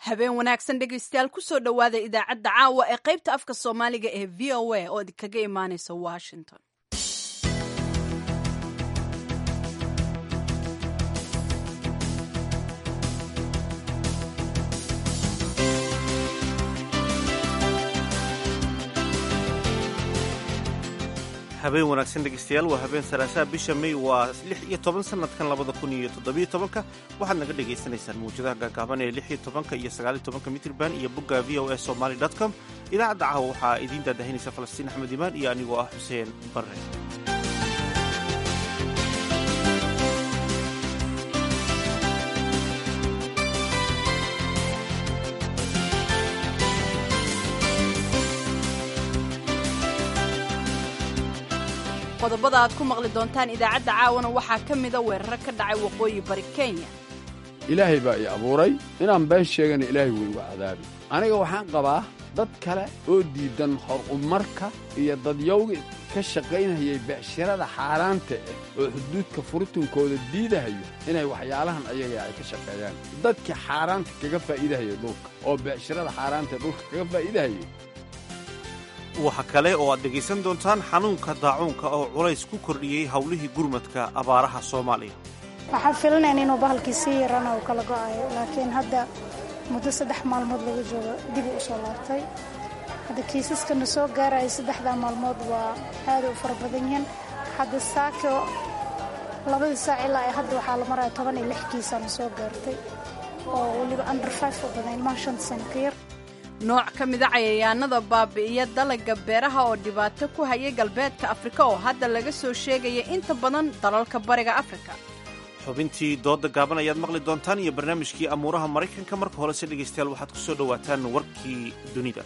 habeen wanaagsan dhegaystayaal kusoo dhowaada idaacadda caawa ee qaybta afka soomaaliga ee v o a oo idinkaga imaanaysa washington habeen wanaagsan dhegeystayaal waa habeen salaasaha bisha may waa lix iyo toban sanadkan labada kun iyo toddobiyo tobanka waxaad naga dhagaysanaysaan mawjadaha gaagaaban ee lix iyo tobanka iyo sagaaliyo tobanka mitrban iyo bogga v o s somaly dot com idaacadda caawa waxaa idiin daadahinaysa falastiin axmed imaan iyo anigoo ah xuseen barre qodobada aad ku maqli doontaan idaacadda caawana waxaa ka mida weeraro ka dhacay waqooyi bari kenya ilaahay baa ii abuuray inaan been sheegana ilaahay wuu igu cadaabi aniga waxaan qabaa dad kale oo diidan horumarka iyo dadyowga ka shaqaynayay becshirada xaaraanta ah oo xuduudka furitinkooda diidahayo inay waxyaalahan ayaga ay ka shaqeeyaan dadkii xaaraanta kaga faa'iidahaya dhulka oo becshirada xaaraanta dhulka kaga faa'iidahayay waxa kale oo aad dhegaysan doontaan xanuunka daacuunka oo culays ku kordhiyey howlihii gurmadka abaaraha soomaaliya waxaan filinayn inuu bahalkii sii yarana uu kala go'ayo laakiin hadda muddo saddex maalmood laga joogo dibi u soo laabtay hadda kiisaskana soo gaaraya saddexdaa maalmood waa aaday u fara badan yihiin hadda saako labadii saac ilaa ee hadda waxaa la maraya toban iyo lix kiisana soo gaartay oo weliba under five u badan ilmaha shanta sano ka yar nooc ka mida cayayaanada baabi'iya dalagga beeraha oo dhibaato ku hayay galbeedka afrika oo hadda laga soo sheegaya inta badan dalalka bariga afrika xubintii dooda gaaban ayaad maqli doontaan iyo barnaamijkii amuuraha maraykanka marka horese dhegaystayaal waxaad ku soo dhowaataan warkii dunida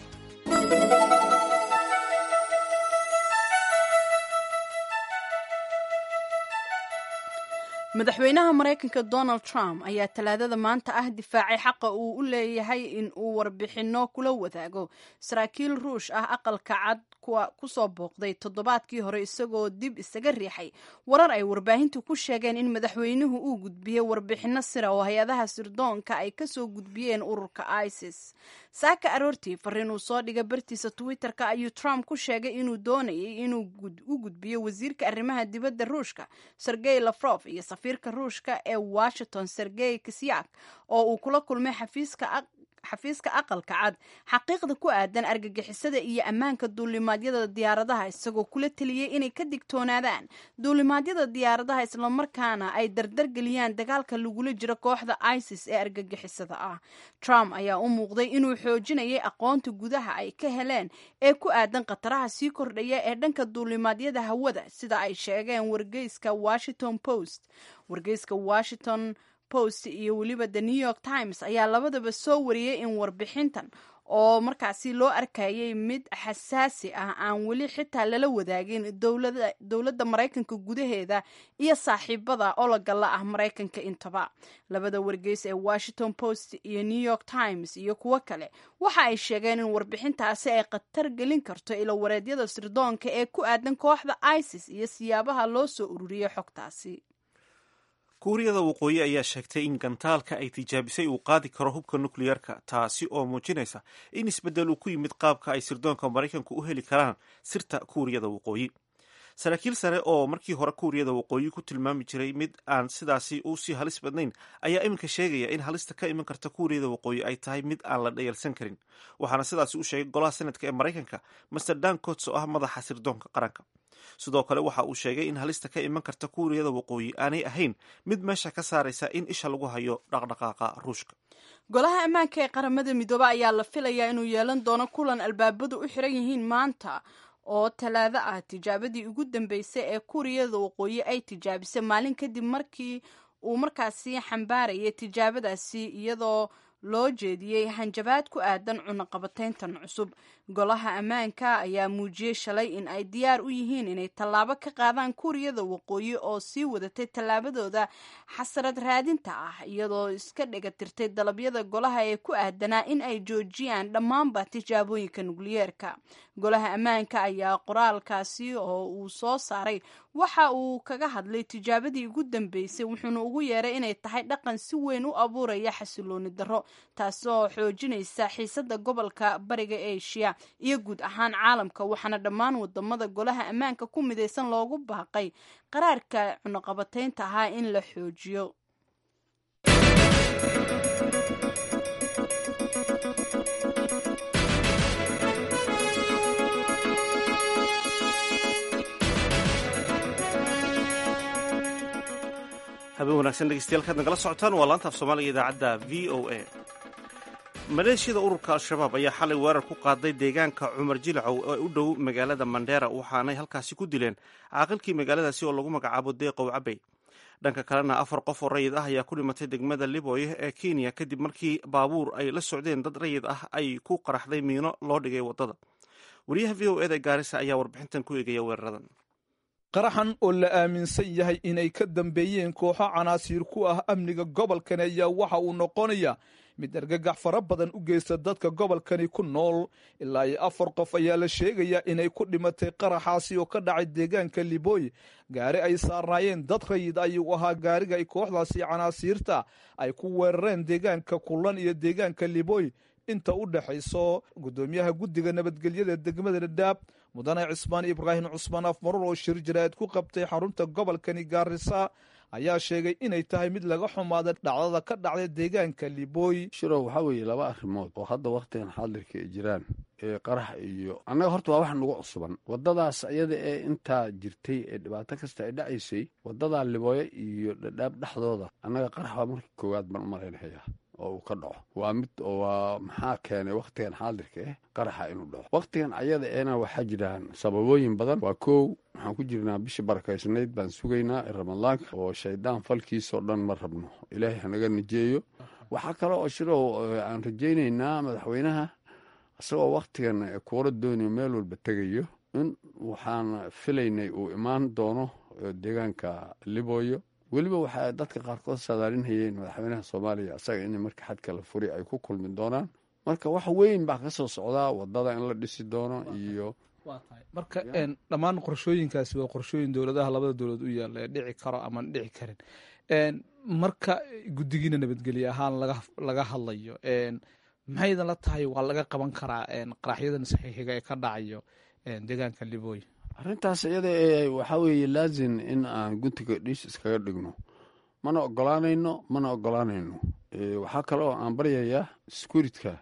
madaxweynaha maraykanka donald trump ayaa talaadada maanta ah difaacay xaqa uu u leeyahay in uu warbixinno kula wadaago saraakiil ruush ah aqalka cad kuwa kusoo booqday toddobaadkii hore isagoo dib isaga riixay warar ay warbaahintu ku sheegeen in madaxweynuhu uu gudbiyey warbixinno sira oo hay-adaha sirdoonka ay kasoo gudbiyeen ururka isis saaka aroortii fariin uu soo dhigay bartiisa twitter-ka ayuu trump ku sheegay inuu doonayay inuu u gudbiyo wasiirka arrimaha dibadda ruushka sergey lafrof iyo safiirka ruushka ee washington sergey kisyak oo uu kula kulmay xafiiska xafiiska aqalka cad xaqiiqda ku aadan argagixisada iyo ammaanka duulimaadyada diyaaradaha isagoo kula teliyey inay ka digtoonaadaan duulimaadyada diyaaradaha islamarkaana ay dardargeliyaan dagaalka lagula jiro kooxda isis ee argagixisada ah trump ayaa u muuqday inuu xoojinayay aqoonta gudaha ay ka heleen ee ku aadan khataraha sii kordhaya ee dhanka duulimaadyada hawada sida ay sheegeen wargeyska washington post wargeyska washington post iyo weliba the new york times ayaa labadaba soo wariyey in warbixintan oo markaasi loo arkayay mid xasaasi ah aan weli xitaa lala wadaagin dowladda maraykanka gudaheeda iyo saaxiibada ologala ah maraykanka intaba labada wargeys ee washington post iyo new york times iyo kuwo kale waxa ay sheegeen in warbixintaasi ay khatar gelin karto ilowareedyada sirdoonka ee ku aadan kooxda isis iyo siyaabaha loo soo ururiyey xogtaasi kuuriyada waqooyi ayaa sheegtay in gantaalka ay tijaabisay uu qaadi karo hubka nukliyeerka taasi oo muujinaysa in isbeddel uu ku yimid qaabka ay sirdoonka maraykanku u heli karaan sirta kuuriyada waqooyi saraakiil sare oo markii hore kuuriyada waqooyi ku tilmaami jiray mid aan sidaasi u sii halis badnayn ayaa iminka sheegaya in halista ka iman karta kuuriyada waqooyi ay tahay mid aan la dhayalsan karin waxaana sidaasi u sheegay golaha senadka ee maraykanka master dan cots oo ah madaxa sirdoonka qaranka sidoo kale waxa uu sheegay in halista ka iman karta kuuriyada waqooyi aanay ahayn mid meesha ka saaraysa in isha lagu hayo dhaqdhaqaaqa ruushka golaha ammaanka ee qaramada midoobe ayaa la filayaa inuu yeelan doono kulan albaabadu u xiran yihiin maanta oo talaado ah tijaabadii ugu dambeysay ee kuuriyada waqooyi ay tijaabisay maalin kadib markii uu markaasi xambaarayay tijaabadaasi iyadoo loo jeediyey hanjabaad ku aadan cunaqabatayntan cusub golaha ammaanka ayaa muujiyey shalay in ay diyaar u yihiin inay tallaabo ka qaadaan kuuriyada waqooyi oo sii wadatay tallaabadooda xasarad raadinta ah iyadoo iska dhegatirtay dalabyada golaha ee ku aadanaa in ay joojiyaan dhammaanba tijaabooyinka nukliyeerka golaha ammaanka ayaa qoraalkaasi oo uu soo saaray waxa uu kaga hadlay tijaabadii ugu dambeysay wuxuuna ugu yeeray inay tahay dhaqan si weyn u abuuraya xasilooni darro taasoo xoojinaysa xiisada gobolka bariga asia iyo guud ahaan caalamka waxaana dhammaan wadamada golaha ammaanka ku midaysan loogu baaqay qaraarka cunuqabataynta ahaa in la xoojiyo habeen wanaagsan dhegeystayaal kaad nagala socotaan waa laanta af soomaaliga idaacadda v o a maleeshiyada ururka al-shabaab ayaa xalay weerar ku qaaday deegaanka cumar jilcow ee u dhow magaalada mandheera waxaanay halkaasi ku dileen caaqilkii magaaladaasi oo lagu magacaabo deeqow cabey dhanka kalena afar qof oo rayid ah ayaa ku dhimatay degmada liboy ee kenya kadib markii baabuur ay la socdeen dad rayid ah ay ku qaraxday miino loo dhigay waddada wariyaha v o eda gaarisa ayaa warbixintan ku eegaya weeraradan qaraxan oo la aaminsan yahay inay ka dambeeyeen kooxo canaasiir ku ah amniga gobolkani ayaa waxa uu noqonaya mid argagax fara badan u geysta dadka gobolkani ku nool ilaa iyo afar qof ayaa la sheegayaa inay ku dhimatay qaraxaasi oo ka dhacay deegaanka liboy gaari ay saarnaayeen dad rayid ayuu ahaa gaariga ay kooxdaasi canaasiirta ay ku weerareen deegaanka kullan iyo deegaanka liboy inta u dhexayso guddoomiyaha guddiga nabadgelyada degmada dhadhaab mudane cismaan ibraahim cusmaan afmarur oo shir jaraa'id ku qabtay xarunta gobolkani gaarisa ayaa sheegay inay tahay mid laga xumaada dhacdada ka dhacday deegaanka liboy shirow waxaa weeye laba arrimood oo hadda wakhtigan xaadirka ay jiraan ee qarax iyo annaga horta waa wax nagu cusuban waddadaas iyada ee intaa jirtay ee dhibaato kasta ay dhacaysay waddadaa libooye iyo dhadhaab dhexdooda annaga qarax waa markii koowaad baan u malaynahayaa oo uu ka dhaco waa mid waa maxaa keenay wakhtigan xaadirka eh qaraxa inuu dhaco wakhtigan ayada eena waxaa jiraan sababooyin badan waa kow waxaan ku jirnaa bishii barakaysnayd baan sugaynaa ee ramadaanka oo shaydaan falkiisoo dhan ma rabno ilaahay hanaga najeeyo waxaa kale oo shirow aan rajaynaynaa madaxweynaha isagoo wakhtigan kuura doonayo meel walba tegayo in waxaan filaynay uu imaan doono deegaanka libooyo weliba waxaa dadka qaarkood saadaalinhayeen madaxweynaha soomaaliya isaga in marka xadka la furi ay ku kulmi doonaan marka wax weyn baa ka soo socdaa wadada in la dhisi doono iyo marka dhammaan qorshooyinkaasi waa qorshooyin dowladaha labada dowlad u yaalla ee dhici karo amaan dhici karin marka guddigiina nabadgelye ahaan laga hadlayo maxaydan la tahay waa laga qaban karaa qaraxyadan saxiixiga ee ka dhacayo deegaanka liboy arrintaas iyada ee waxaa weeye laazim in aan guntiga dhiis iskaga dhigno mana ogolaanayno mana ogolaanayno waxaa kale oo aan baryayaa sekuuritka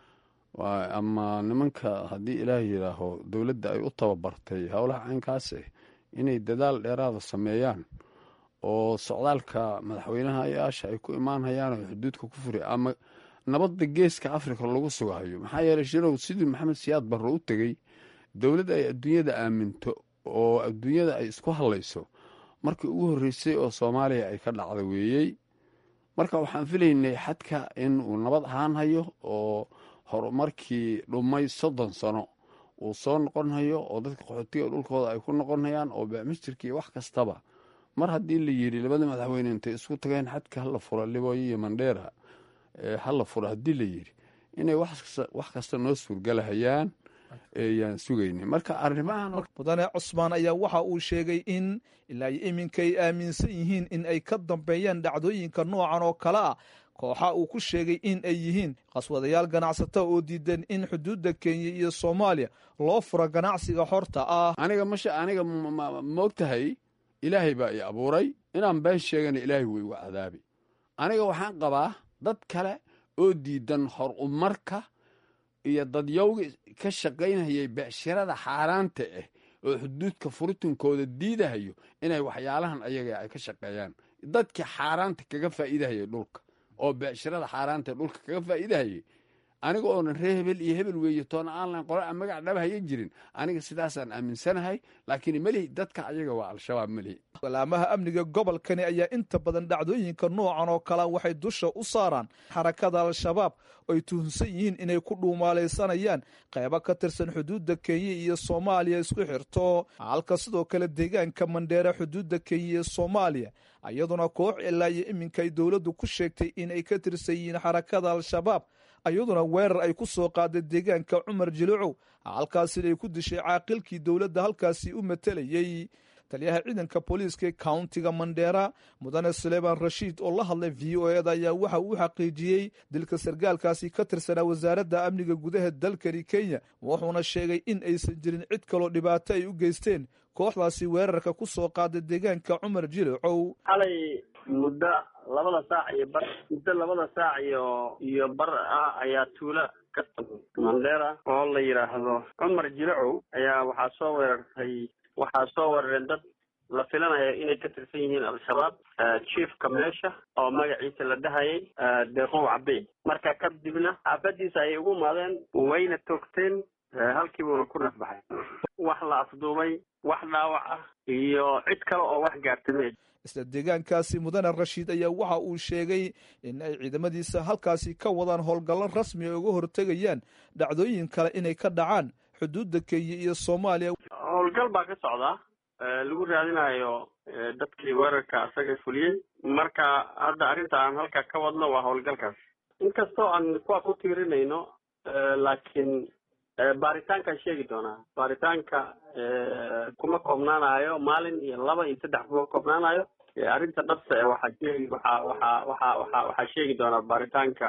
ama nimanka haddii ilaah yidhaaho dowladda ay u tababartay howlaha caynkaase inay dadaal dheeraada sameeyaan oo socdaalka madaxweynaha yaasha ay ku imaanhayaan oo xuduudka ku furi ama nabadda geeska afrika lagu sugahayo maxaa yeeley shirow sidii maxamed siyaad barre u tegey dowladd ay adduunyada aaminto oo adduunyada ay isku hadlayso markii ugu horreysay oo soomaaliya ay ka dhacda weeyey marka waxaan filaynay xadka in uu nabad ahaan hayo oo horumarkii dhumay soddon sano uu soo noqonhayo oo dadka qaxootiga dhulkooda ay ku noqonhayaan oo bamistirka iyo wax kastaba mar haddii la yidhi labada madaxweyne intay isku tageen xadka hala fura libooyo iyo mandheera hala fura haddii la yidhi inay wax kasta noo suurgalahayaan yaan sugayna marka arrimahan mudane cusmaan ayaa waxa uu sheegay in ilaa iyo iminka ay aaminsan yihiin in ay ka dambeeyaan dhacdooyinka noocan oo kale ah kooxa uu ku sheegay in ay yihiin qaswadayaal ganacsata oo diidan in xuduudda kenya iyo soomaaliya loo furo ganacsiga xorta ah aniga masha aniga moogtahay ilaahay baa i abuuray inaan been sheegana ilaahay way igu cadaabi aniga waxaan qabaa dad kale oo diidan hor umarka iyo dadyowga ka shaqaynayay becshirada xaaraanta ah oo xuduudka furitinkooda diidahayo inay waxyaalahan ayaga ay ka shaqeeyaan dadkii xaaraanta kaga faa'iidahayay dhulka oo becshirada xaaraanta ee dhulka kaga faa'iidahayay aniga oonan ree hebel iyo hebel weeye toona aan lahayn qole aan magac dhaba hayan jirin aniga sidaasaan aaminsanahay laakiin melihi dadka ayaga waa al-shabaab melihi walaamaha amniga gobolkani ayaa inta badan dhacdooyinka noocan oo kale waxay dusha u saaraan xarakada al-shabaab ay tuhunsan yihiin inay ku dhuumaalaysanayaan qeybo ka tirsan xuduudda kenya iyo soomaaliya isku xirto halka sidoo kale deegaanka mandheere xuduudda kenya iyo soomaaliya iyaduna koox ilaa iyo iminka ay dowladdu ku sheegtay in ay ka tirsan yihiin xarakada al-shabaab iyaduna weerar ay ku soo qaaday deegaanka cumar jilicow halkaasina ay ku dishay caaqilkii dowladda halkaasi u matelayey taliyaha ciidanka booliiska ee countiga mandheera mudane suleyman rashiid oo la hadlay v o eda ayaa waxa uu xaqiijiyey dilka sargaalkaasi ka tirsanaa wasaaradda amniga gudaha dalkani kenya wuxuuna sheegay in aysan jirin cid kaloo dhibaato ay u geysteen kooxdaasi weerarka ku soo qaaday deegaanka cumar jilicow xalay muddo labada saac iyo bar muddo labada saac iyo iyo bar ah ayaa tuula ka mandheera oo la yidhaahdo cumar jilicow ayaa waxaa soo weerartay waxaa soo weerareen dad la filanayo inay ka tirsan yihiin al-shabaab chiefka meesha oo magaciisa la dhahayay deeqow cabey marka kadibna xaafadiisa ayay ugu imaadeen wayna toogteen halkiibuuna ku nafbaxay wax la afduubay wax dhaawac ah iyo cid kale oo wax gaartame isla deegaankaasi mudane rashiid ayaa waxa uu sheegay in ay ciidamadiisa halkaasi ka wadaan howlgallo rasmi ay uga hortegayaan dhacdooyin kale inay ka dhacaan xuduudda kenya iyo soomaaliya howlgal baa ka socdaa lagu raadinayo dadkii weerarka asaga fuliyey marka hadda arrinta aan halkaa ka wadno waa howlgalkaas inkastoo aan kuwa ku tiirinayno laakiin baaritaankaan sheegi doonaa baaritaanka kuma koobnaanayo maalin iyo laba iyo saddex kuma koobnaanayo arrinta dhabta e waxaa sheegi waxaa waxaa waxaa waxaa waxaa sheegi doonaa baaritaanka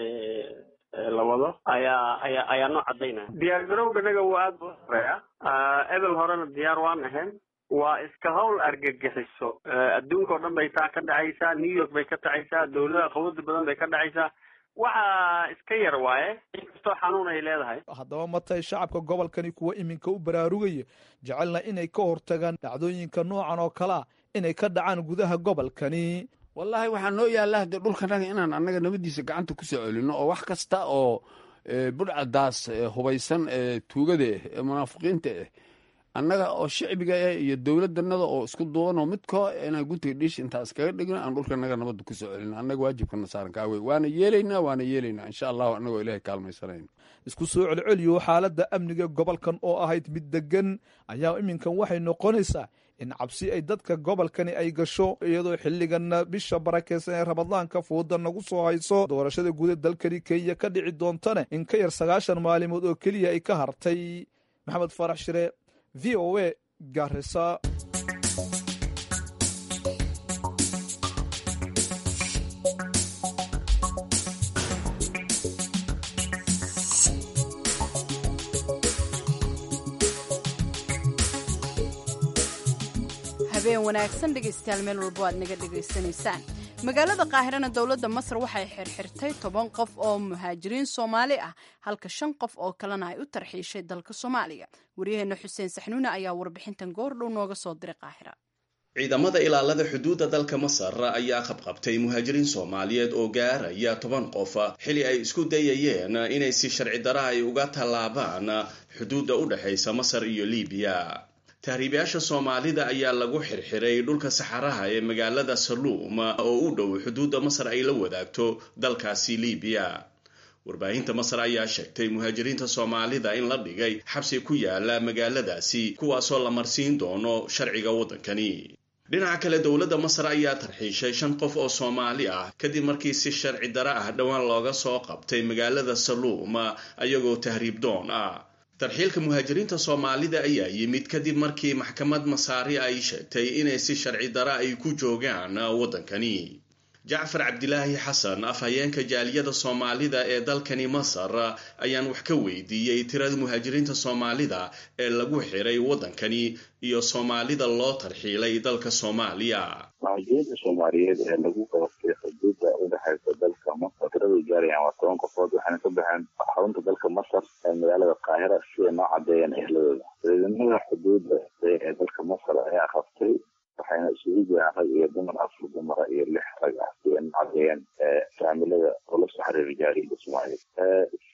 la wado ayaa ayaa ayaa noo cadaynaya diyaar garowga naga waa aada u horeeya ebel horena diyaar waan ahayn waa iska hawl argagixiso adduunka oo dhan bay taa ka dhacaysaa new york bay ka dhacaysaa dowladaha qawada badan bay ka dhacaysaa waxa iska yar waaye inkastoo xanuun ay leedahay haddaba ma tahay shacabka gobolkani kuwa iminka u baraarugaya jecelna inay ka hortagaan dhacdooyinka noocan oo kalea inay ka dhacaan gudaha gobolkani wallaahi waxaa noo yaalla haddee dhulkanaga inaan annaga nabadiisa gacanta ku soo celino oo wax kasta oo budhcadaas hubaysan ee tuugada ah ee munaafiqiinta ah annaga oo shicbiga ah iyo dowladdanada oo isku duubanoo midkoo inaan guntiga dhiish intaa iskaga dhigno aan dhulkanaga nabadda ku soo celino annaga waajibkana saaran kaa wey waana yeelaynaa waana yeelaynaa insha allahu annagoo ilaahay kaalmaysanayno isku soo celceliyo xaaladda amniga gobolkan oo ahayd mid degan ayaa iminkan waxay noqonaysaa in cabsi ay dadka gobolkani ay gasho iyadoo xilliganna bisha barakeysan ee ramadaanka fooda nagu soo hayso doorashada guuda dalkani kenya ka dhici doontana in ka yar sagaashan maalimood oo keliya ay ka hartay maxamed farax shire v o a garisa habeen wanaagsan dhegaystayaal meel walbo aad naga dhegaysanaysaan magaalada qaahirana dowladda masar waxay xirxirtay toban qof oo muhaajiriin soomaali ah halka shan qof oo kalena ay u tarxiishay dalka soomaaliya waryaheena xuseen saxnuune ayaa warbixintan goordhow nooga soo diray qaahira ciidamada ilaalada xuduudda dalka masar ayaa qabqabtay muhaajiriin soomaaliyeed oo gaaraya toban qof xili ay isku dayayeen inay si sharci dara ay uga tallaabaan xuduudda u dhexaysa masar iyo libiya tahriibayaasha soomaalida ayaa lagu xirxiray dhulka saxaraha ee magaalada saluum oo u dhow xuduudda masar ay la wadaagto dalkaasi libiya warbaahinta masar ayaa sheegtay muhaajiriinta soomaalida in la dhigay xabsi ku yaala magaaladaasi kuwaasoo la marsiin doono sharciga waddankani dhinaca kale dowladda masar ayaa tarxiishay shan qof oo soomaali ah kadib markii si sharci dara ah dhowaan looga soo qabtay magaalada saluum ayagoo tahriib doon ah tarxiilka muhaajiriinta soomaalida ayaa yimid kadib markii maxkamad masaari ay sheegtay inay si sharci dara ay ku joogaan waddankani jacfar cabdilaahi xasan afhayeenka jaaliyada soomaalida ee dalkani masar ayaan wax ka weydiiyey tirada muhaajiriinta soomaalida ee lagu xiray waddankani iyo soomaalida loo tarxiilay dalka soomaaliya muhaajiriinta soomaaliyeed ee lagu qabatay xuduudda udhexaysa dalka masar tiraday gaarayaan waa toban qofood waxayna ka baxeen xarunta dalka masar ee magaalada qaahira si ay noo cadeeyeen ehladooda ciidamada xuduudda ee dalka masar ayaa qabtay waxayna isugu jiraan rag iyo dumar afar dumara iyo lix rag ah si ay noo cadeeyeen faamilada oo la soo xiriira jaariyada soomaaliyeed sida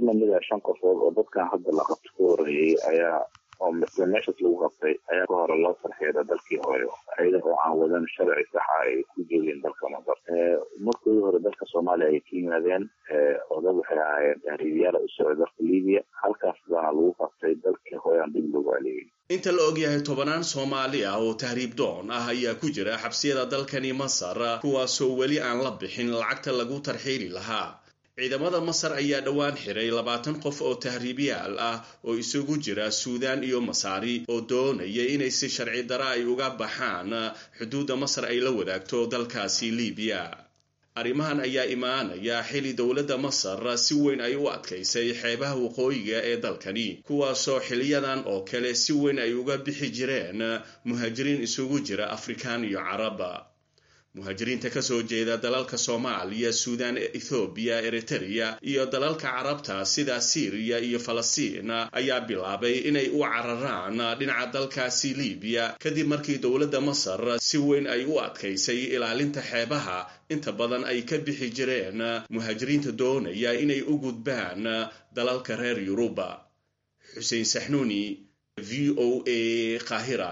lamid ah shan qofood oo dadkan hadda la qabto ka horeeyey ayaa oo misle meeshaas lagu qabtay ayaa ka hore loo tarxeeda dalkii hore ayada oo aan wadan sharci saxa ay ku joogeen dalka masar markoodii hore dalka soomaaliya ay ka yimaadeen oo dad waxay ahaayeen tahriibiyaala u socda dalka libiya halkaas baana lagu qabtay dalkii hore aan dib loogu aleeyay inta la ogyahay tobanaan soomaali ah oo tahriib doon ah ayaa ku jira xabsiyada dalkani masar kuwaasoo weli aan la bixin lacagta lagu tarxiili lahaa ciidamada masar ayaa dhowaan xiray labaatan qof oo tahriibyaal ah oo isugu jira suudaan iyo masaari oo doonaya inay si sharci dara ay uga baxaan xuduudda masar ay la wadaagto dalkaasi libiya arrimahan ayaa imaanaya xili dowladda masar si weyn ay u adkaysay xeebaha waqooyiga ee dalkani kuwaasoo xiliyadan oo kale si weyn ay uga bixi jireen muhaajiriin isugu jira afrikaan iyo caraba muhaajiriinta kasoo jeeda dalalka soomaaliya suudaan ethoobiya eritereya iyo dalalka carabta sida siiriya iyo falastiin ayaa bilaabay inay u cararaan dhinaca dalkaasi libiya kadib markii dowladda masar si weyn ay u adkaysay ilaalinta xeebaha inta badan ay ka bixi jireen muhaajiriinta doonaya inay u gudbaan dalalka reer yuruba xuseen saxnuuni v o a qaahira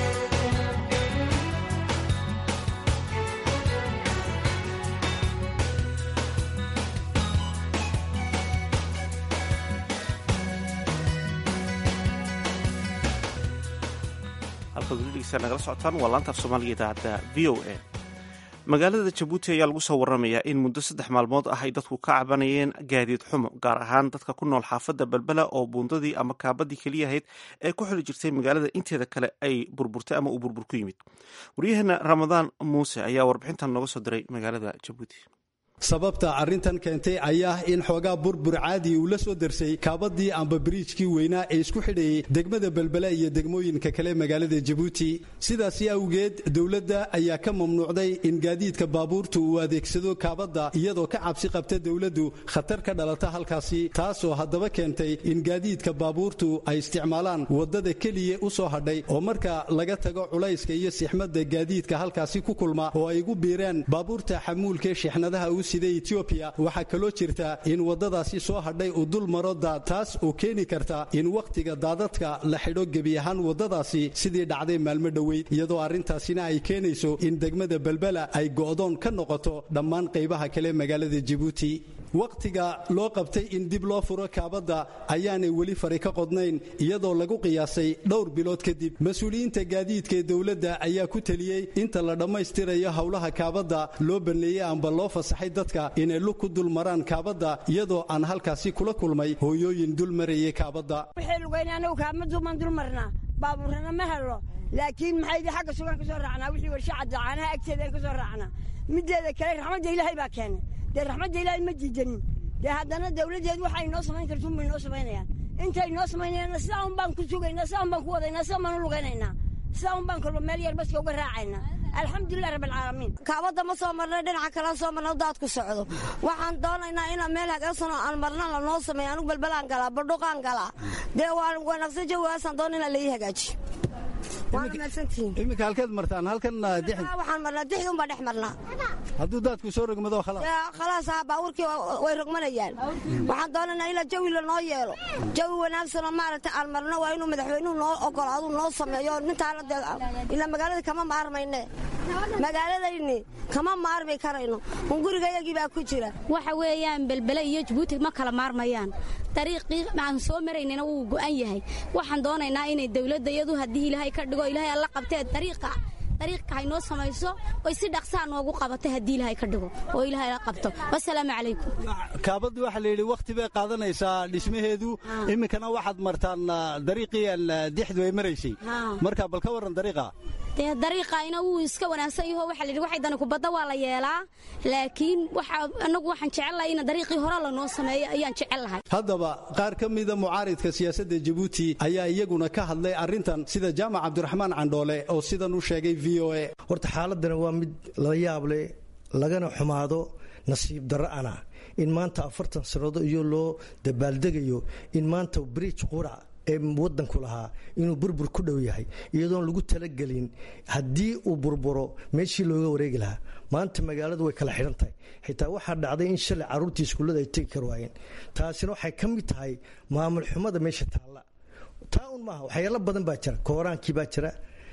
nagala socotaan waa laanta af soomaaliga idaacadda v o a magaalada jabuuti ayaa lagu soo waramayaa in muddo saddex maalmood ah ay dadku ka cabanayeen gaadiid xumo gaar ahaan dadka ku nool xaafadda balbela oo buundadii ama kaabadii keliya ahayd ee ku xili jirtay magaalada inteeda kale ay burburtay ama uu burbur ku yimid waryaheena ramadaan muuse ayaa warbixintan nooga soo diray magaalada jabuuti sababta arrintan keentay ayaa in xoogaa burbur caadi uu la soo darsay kaabadii amba biriijkii weynaa ee isku xidhayay degmada belbele iyo degmooyinka kale magaalada jabuuti sidaasi awgeed dowladda ayaa ka mamnuucday in gaadiidka baabuurta uu adeegsado kaabadda iyadoo ka cabsi qabta dowladdu khatar ka dhalata halkaasi taasoo haddaba keentay in gaadiidka baabuurtu ay isticmaalaan waddada keliya u soo hadhay oo marka laga tago culayska iyo sixmadda gaadiidka halkaasi ku kulma oo ay ugu biiraan baabuurta xamuulka shixnadaha sida etoobiya waxaa kaloo jirta in waddadaasi soo hadhay uu dul maro daad taas oo keeni karta in wakhtiga daadadka la xidho gebi ahaan waddadaasi sidii dhacday maalmo dhoweyd iyadoo arrintaasina ay keenayso in degmada belbela ay go'doon ka noqoto dhammaan qaybaha kale magaalada jabuuti wakhtiga loo qabtay in dib loo furo kaabadda ayaanay weli fari ka qodnayn iyadoo lagu qiyaasay dhowr bilood kadib mas-uuliyiinta gaadiidka ee dowladda ayaa ku teliyey inta la dhammaystirayo howlaha kaabadda loo baneeyey amba loo fasaxay dadka inay lug ku dul maraan kaabadda iyadoo aan halkaasi kula kulmay hooyooyin dul marayay kaabadda kaamadumaan dul marnaa baabuurana ma helo laakiin maxaydi xagga sugan ka soo raacnaa wixii warshacadda caanaha agteeda ka soo raacnaa mideeda kale raxmadda ilaahay baa keenay dee raxmadda ilaahay ma diidanin dee haddana dawladdeed waxay noo samayn kartuun bay noo samaynayaan intay noo samaynayaanna sidaa un baan ku sugaynaa sidaa un baan ku wadaynaa sidaa baan u lugaynaynaa sidaa un baan kolba meel yar baska uga raacaynaa alxamdulilah rabbilcaalamiin kaabadda ma soo marnay dhinaca kalean soo marna daadku socdo waxaan doonaynaa inaan meel hagaagsan oo aan marna lanoo sameeyo anugu balbalaan galaa badhuqaan galaa dee waan wanaagsan jawigaasaan doona inaan laii hagaajiyo iminka halkeed martaan halkan waxaan marnaa dixdi unbaa dhex marnaa hadduu daadku soo rogmado khalaas ha baabuurkii way rogmanayaan waxaan doonaynaa ilaa jawi lanoo yeelo jawi wanaagsanoo maaragtay aan marno waa inuu madaxweynuhu noo ogolaadu noo sameeyo nintaana dee ilaa magaalada kama maarmayne magaaladayni kama maarmi karayno un gurigayagii baa ku jira waxa weeyaan belbele iyo jabuuti ma kala maarmayaan dariiqii aan soo maraynana wuu go'an yahay waxaan doonaynaa inay dawladda iyadu haddii ilaahay ka dhigo ilaahay alla qabtee dariiqa dariiqa hay noo samayso oy si dhaqsaa noogu qabatay haddii ilaahay ka dhigo oo ilaahay la qabto wasalaamu calaykum kaabaddu waxaa la yidhi wakhti bay qaadanaysaa dhismaheedu iminkana waxaad martaan dariiqii dixdu ay maraysay marka bal ka warran dariiqa dee dariiqayna wuu iska wanaagsan yaho waxaa la yidhi waxay dani kubadda waa la yeelaa laakiin waxa annagu waxaan jecellahay in dariiqii hore lanoo sameeyo ayaan jecel lahay haddaba qaar ka mida mucaaridka siyaasadda jabuuti ayaa iyaguna ka hadlay arrintan sida jaamac cabdiraxmaan candhoole oo sidan u sheegay v o a horta xaaladana waa mid la yaab leh lagana xumaado nasiib darro ana in maanta afartan sanado iyo loo dabaaldegayo in maanta bridge qurac ee wadanku lahaa inuu burbur ku dhow yahay iyadoon lagu talagelin haddii uu burburo meeshii looga wareegi lahaa maanta magaaladu way kala xidhan tahay xitaa waxaa dhacday in shalay carruurtii iskuullada ay tegi kar waayeen taasina waxay ka mid tahay maamul xumada meesha taalla taa un maaha waxyaalo badan baa jira kooraankii baa jira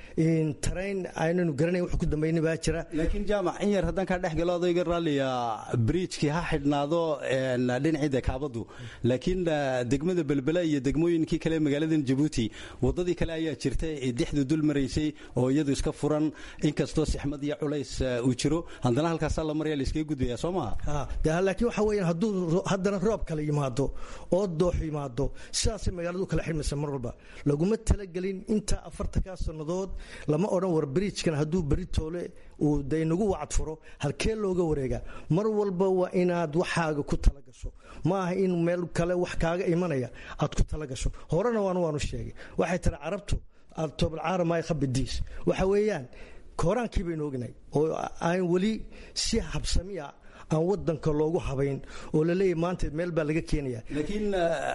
tarayn aynanu garanayn wax ku dambayna baa jira laakiin jaamac in yar haddaan kaa dhex galo adayga raalliya bridjkii ha xidhnaado dhinacii kaabadu laakiin degmada belbela iyo degmooyinkii kale magaaladan jabuuti wadadii kale ayaa jirta ee dixdu dul maraysay oo iyadu iska furan inkastoo sixmad iyo culays uu jiro haddana halkaasaa la maraya la iskaga gudbaya soo maha laakiin waxa weeyaan hadduu haddana roob kale yimaado oo doox yimaado sidaasay magaaladu kala xidhmaysa mar walba laguma talagelin inta afartankaa sannadood lama odhan war bridjkan hadduu beri toole uu de inagu wacad furo halkee looga wareega mar walba waa inaad waxaaga ku tala gasho ma aha in meel kale wax kaaga imanaya aad ku tala gasho horena waan waanu sheegay waxay tiri carabtu tobalcaaramaay khabidiis waxa weeyaan kooraankii baynu ognahay oo aan weli si habsamiya aan wadanka loogu habayn oo laleeyahy maanta meel baa laga keenaya laakiin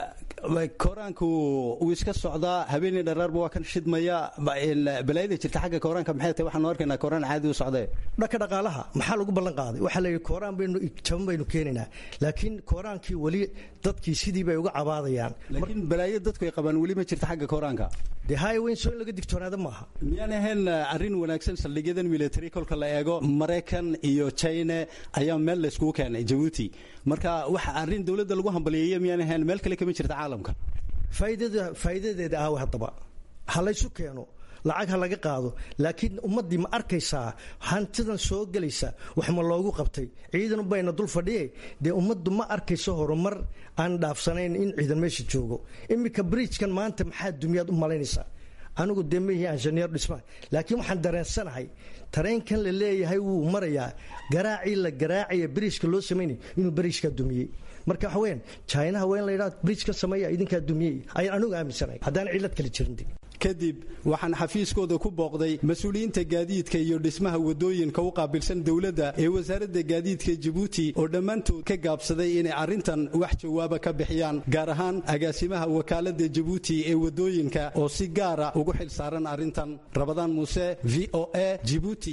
kooraanku wuu iska socdaa habeenii dharaarba waa kan shidmaya balaayada jirta xagga kooraanka maxay tahay waxaanu arkaynaa kooraan caadi u socdee dhanka dhaqaalaha maxaa lagu ballan qaaday waxaa layidhi kooraan baynu jaban baynu keenaynaa laakiin kooraankii weli dadkii sidii bay uga cabaadayaan laakiin balaayo dadku ay qabaan weli ma jirta xagga kooraanka dee highwayn soo in laga digtoonaada maaha miyaan ahayn arrin wanaagsan saldhigyadan military kolka la eego maraykan iyo china ayaa meel layskugu keenay jabuuti marka waxa arrin dowladda lagu hambaliyeeyo miyaan ahayn meel kale kama jirta caalamka faa'iidadeeda aawe haddaba ha laysu keeno lacag ha laga qaado laakiin ummaddii ma arkaysaa hantidan soo gelaysa wax ma loogu qabtay ciidan bayna dul fadhiye dee ummaddu ma arkayso horumar aan dhaafsanayn in ciidan meesha joogo iminka bridjkan maanta maxaa dumyaad u malaynaysaa anigu dee maihi injineer dhisma laakiin waxaan dareensanahay tareenkan la leeyahay wuu marayaa garaacii la garaacaya beriijka loo samaynay inuu beriijkaa dumiyey marka waxa weyaan jinaha waa in la yidhaha bridjkan sameeya idinkaa dumiyey ayaan anigu aaminsanahay haddaan cillad kale jirin kadib waxaan xafiiskooda ku booqday mas-uuliyiinta gaadiidka iyo dhismaha wadooyinka u qaabilsan dowladda ee wasaaradda gaadiidka jabuuti oo dhammaantood ka gaabsaday inay arrintan wax jawaaba ka bixiyaan gaar ahaan agaasimaha wakaaladda jabuuti ee wadooyinka oo si gaara ugu xil saaran arrintan rabadaan muuse v o a jibuuti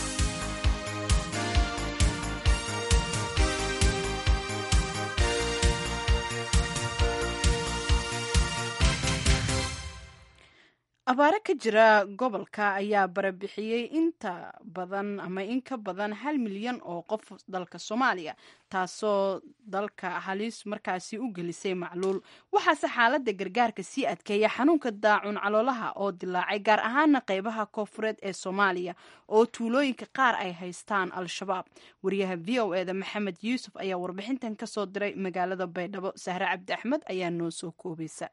abaare ka jira gobolka ayaa barabixiyey inta badan ama in ka badan hal milyan oo qof dalka soomaaliya taasoo dalka halis markaasi u gelisay macluul waxaase xaaladda gargaarka sii adkeeya xanuunka daacun caloolaha oo dilaacay gaar ahaana qeybaha koofureed ee soomaaliya oo tuulooyinka qaar ay haystaan al-shabaab wariyaha v o eda maxamed yuusuf ayaa warbixintan kasoo diray magaalada baydhabo sahre cabdi axmed ayaa noo soo koobaysa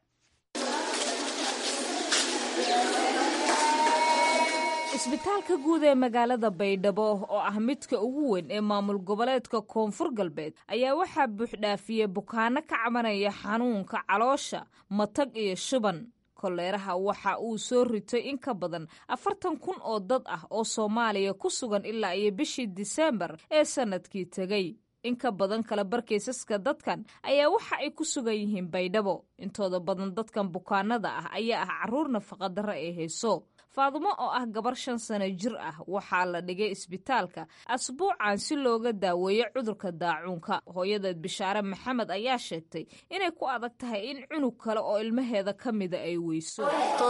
isbitaalka guud ee magaalada baydhabo oo ah midka ugu weyn ee maamul goboleedka koonfur galbeed ayaa waxaa buuxdhaafiyey bukaano ka cabanaya xanuunka caloosha matag iyo shuban koleeraha waxa uu soo ritay in ka badan afartan kun oo dad ah oo soomaaliya ku sugan ilaa iyo bishii diseembar ee sannadkii tegey in ka badan kala barkaysaska dadkan ayaa waxa ay ku sugan yihiin baydhabo intooda badan dadkan bukaanada ah ayaa ah carruur nafaqadarro ee hayso faadumo oo ah gabar shan sano jir ah waxaa la dhigay isbitaalka asbuucan si looga daaweeyo cudurka daacuunka hooyadeed bishaare maxamed ayaa sheegtay inay ku adag tahay in cunug kale oo ilmaheeda ka mida ay weyso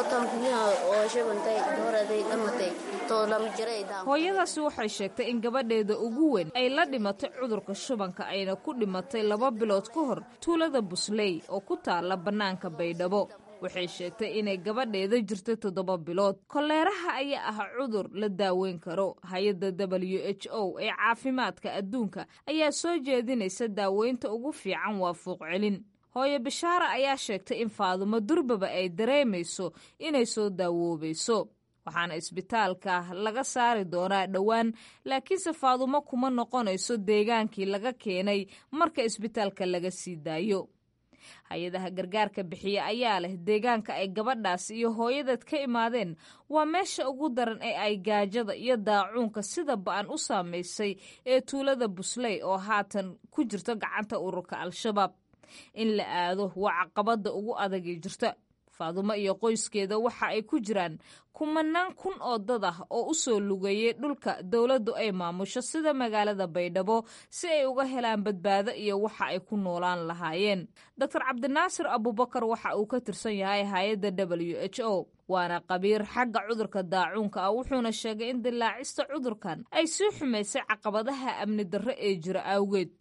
hooyadaasi waxay sheegtay in gabadheeda ugu weyn ay la dhimatay cudurka shubanka ayna ku dhimatay laba bilood ka hor tuulada busley oo ku taala bannaanka baydhabo waxay sheegtay inay gabadheeda jirtay toddoba bilood koleeraha ayaa ah cudur la daaweyn karo hay-adda w h o ee caafimaadka adduunka ayaa soo jeedinaysa daaweynta ugu fiican waa fuuq celin hooyo bishaara ayaa sheegtay in faadumo durbaba ay dareemayso inay soo daawoobayso waxaana isbitaalka laga saari doonaa dhowaan laakiinse faadumo kuma noqonayso deegaankii laga keenay marka isbitaalka laga sii daayo hay-adaha gargaarka bixiye ayaa leh deegaanka ay gabadhaas iyo hooyadeed ka imaadeen waa meesha ugu daran ee ay gaajada iyo daacuunka sida ba-an u saamaysay ee tuulada busley oo haatan ku jirto gacanta ururka al-shabaab in la aado waa caqabada ugu adagii jirta faadumo iyo qoyskeeda waxa ay ku jiraan kumanaan kun oo dad ah oo u soo lugeeyey dhulka dowladdu ay maamusho sida magaalada baydhabo si ay uga helaan badbaado iyo waxa ay ku noolaan lahaayeen doctor cabdinaasir abubakar waxa uu ka tirsan yahay hay-adda w h o waana qabiir xagga cudurka daacuunka ah wuxuuna sheegay in dilaacista cudurkan ay sii xumaysay caqabadaha amni darro ee jira awgeed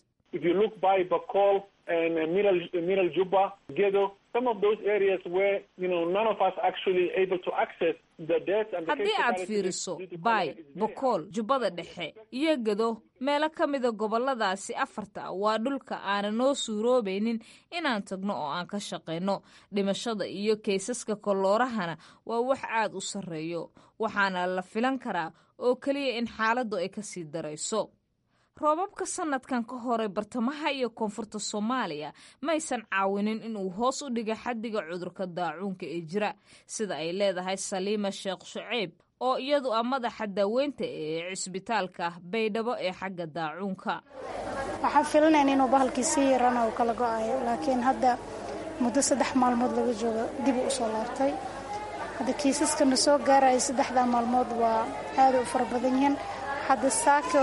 miral juba gedo some of those areas where you know none of us actually able to access the death and the haddii aad fiiriso baay bokool jubbada dhexe iyo gedo meelo ka mida goboladaasi afarta waa dhulka aanan noo suuroobaynin inaan tagno oo aan ka shaqayno dhimashada iyo kaysaska koloorahana waa wax aad u sarreeyo waxaana la filan karaa oo keliya in xaaladdu ay ka sii darayso roobabka sanadkan ka horay bartamaha iyo koonfurta soomaaliya maysan caawinin inuu hoos u dhiga xaddiga cudurka daacuunka ee jira sida ay leedahay saliima sheekh shuceyb oo iyadu ah madaxa daaweynta ee cisbitaalka baydhabo ee xagga daacuunka waxaan filinayn inuu bahalkii sii yarana uu kala go-ayo laakiin hadda muddo saddex maalmood laga joogo dib u usoo laabtay hadda kiisaskana soo gaaraya saddexdaa maalmood waa aada u fara badan yihiin hadda saako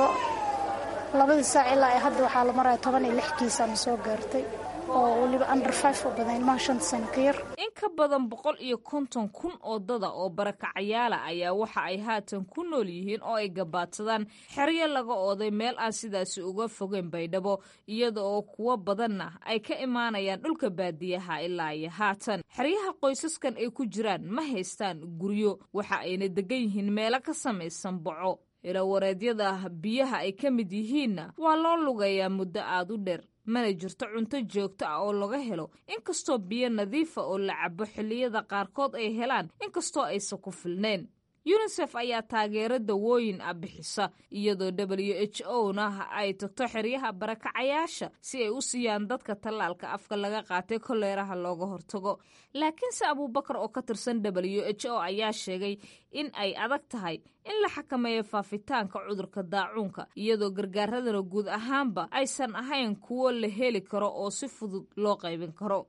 labadii saac ilaa ay hadda waxaa la maraya toban iyo lix kiisaana soo gaartay oo weliba under five u badan ilmaha shanta sano ka yar in ka badan boqol iyo konton kun oo dada oo barakacayaala ayaa waxa ay haatan ku nool yihiin oo ay gabaadsadaan xeryo laga ooday meel aan sidaasi uga fogeyn baydhabo iyada oo kuwo badanna ay ka imaanayaan dhulka baadiyaha ilaa iyo haatan xeryaha qoysaskan ay ku jiraan ma haystaan guryo waxa ayna degan yihiin meelo ka samaysan boco ilawareedyada biyaha ay ka mid yihiinna waa loo lugayaa muddo aad u dheer mana jirto cunto joogto ah oo laga helo inkastoo biyo nadiifa oo la cabo xilliyada qaarkood ay helaan inkastoo aysan ku filnayn yunisef ayaa taageero dawooyin ah bixisa iyadoo w h o na ay tagto xeryaha barakacayaasha si ay u siiyaan dadka tallaalka afka laga qaatay koleeraha looga hortago laakiinse abuubakar oo ka tirsan w h o ayaa sheegay in ay adag tahay in la xakameeyo faafitaanka cudurka daacuunka iyadoo gargaaradana guud ahaanba aysan ahayn kuwo la heli karo oo si fudud loo qaybin karo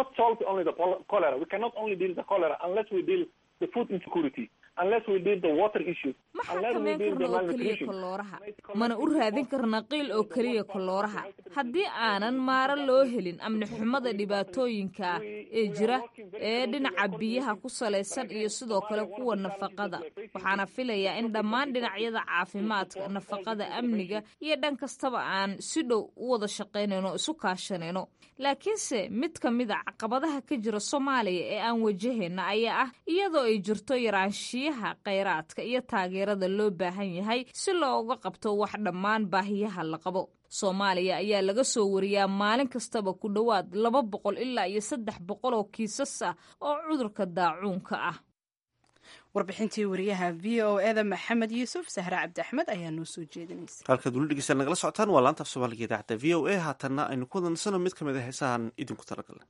ma xakameyn karno oo keliya kolooraha mana u raadin karna qiil oo keliya kolooraha haddii aanan maaro loo helin amni xumada dhibaatooyinka ah ee jira ee dhinaca biyaha ku salaysan iyo sidoo kale kuwa nafaqada waxaana filayaa in dhammaan dhinacyada caafimaadka nafaqada amniga iyo dhan kastaba aan si dhow u wada shaqaynayno isu kaashanayno laakiinse mid ka mid a caqabadaha ka jira soomaaliya ee aan wajahayna ayaa ah iyadoo ay jirto yaraanshiyaha khayraadka iyo taageerada loo baahan yahay si looga qabto wax dhammaan baahiyaha la qabo soomaaliya ayaa laga soo wariyaa maalin kastaba ku dhowaad laba boqol ilaa iyo saddex boqol oo kiisas ah oo cudurka daacuunka ah warbixintii wariyaha v o eda maxamed yuusuf sahre cabdi axmed ayaa noo soo jeedinaysa halkaad weli dhegeysta nagala socotaan waa laanta af soomaaliga idaacadda v o a haatanna aynu ku wadansano mid ka mid a heesahan idinku talagalnay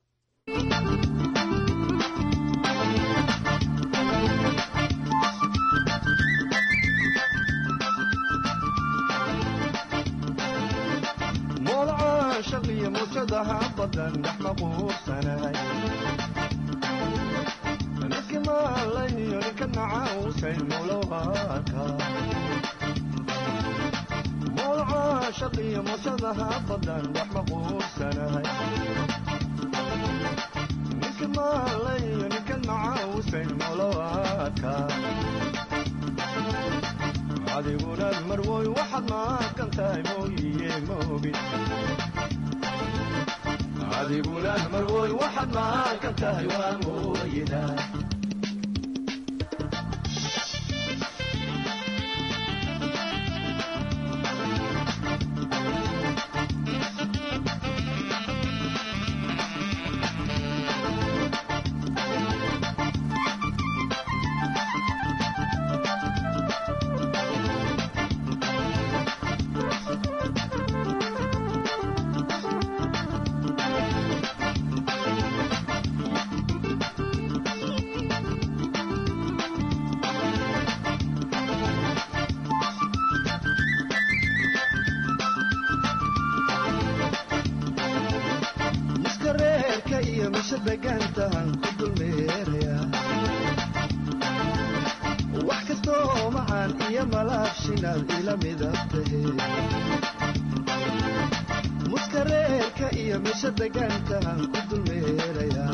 shaqiyo mujadaha badan dhex maquursanay niski maalayo ninka nacausay mulowaka mowlaca shaqiyo mujadaha badan dhex maquursanay niski maalayo ninka nacausay mulowaka adiguna marwoy waxaad maaqan tahay mooyiye moogid adiguna marwoy waxaad maaqan tahay waa mooyida miska reerka iyo misha degaantahan ku dulmeer iyo malaabshinaad ila midab tahe muskareerka iyo meesha degaankaan ku dulmeerayaa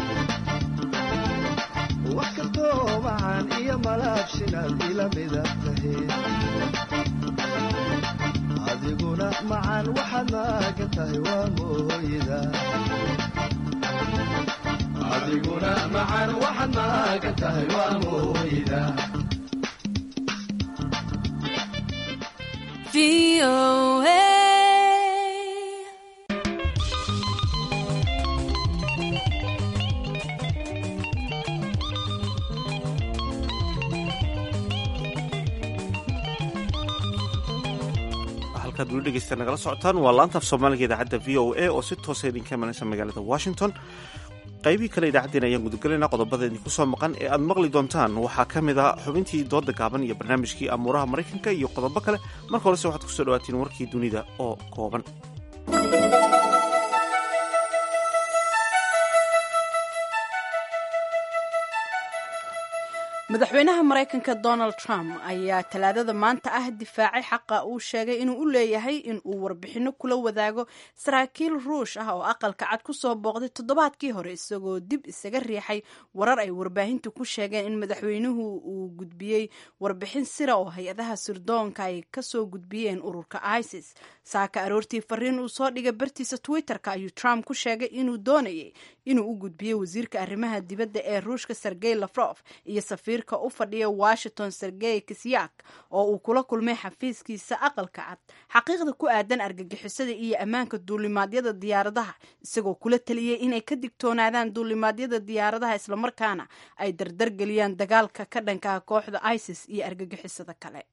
wax kastoo macaan iyo malaabshinaad ila midab tahe adiguna macaan waxaad maagan tahay waa mooyda adiguna macaan waxaad maagan tahay waa mooyda halkaad weli dhegeysta nagala socotaan waa laanta af soomaaliga idaacadda v o a oo si toosa idinka imanaysa magaalada washington qaybihii kale idaacaddeen ayaan gudagelaynaa qodobada idinku soo maqan ee aad maqli doontaan waxaa ka mid ah xubintii dooda gaaban iyo barnaamijkii amuuraha maraykanka iyo qodobo kale marka horese waxaad kusoo dhawaatiin warkii dunida oo kooban madaxweynaha maraykanka donald trump ayaa talaadada maanta ah difaacay xaqa uu sheegay inuu u leeyahay in uu warbixinno kula wadaago saraakiil ruush ah oo aqalka cad ku soo booqday toddobaadkii hore isagoo dib isaga riixay warar ay warbaahintu ku sheegeen in madaxweynuhu uu gudbiyey warbixin sira oo hay-adaha sirdoonka ay kasoo gudbiyeen ururka isis saaka aroortii fariin uu soo dhigay bartiisa twitter-ka ayuu trump ku sheegay inuu doonayay inuu u gudbiyo wasiirka arrimaha dibadda ee ruushka sergey lafrof iyo safiirka u fadhiya washington sergey kisyak oo uu kula kulmay xafiiskiisa aqalka cad xaqiiqda ku aadan argagixisada iyo ammaanka duulimaadyada diyaaradaha isagoo kula taliyey inay ka digtoonaadaan duulimaadyada diyaaradaha islamarkaana ay dardargeliyaan dagaalka ka dhankaha kooxda isis iyo argagixisada kale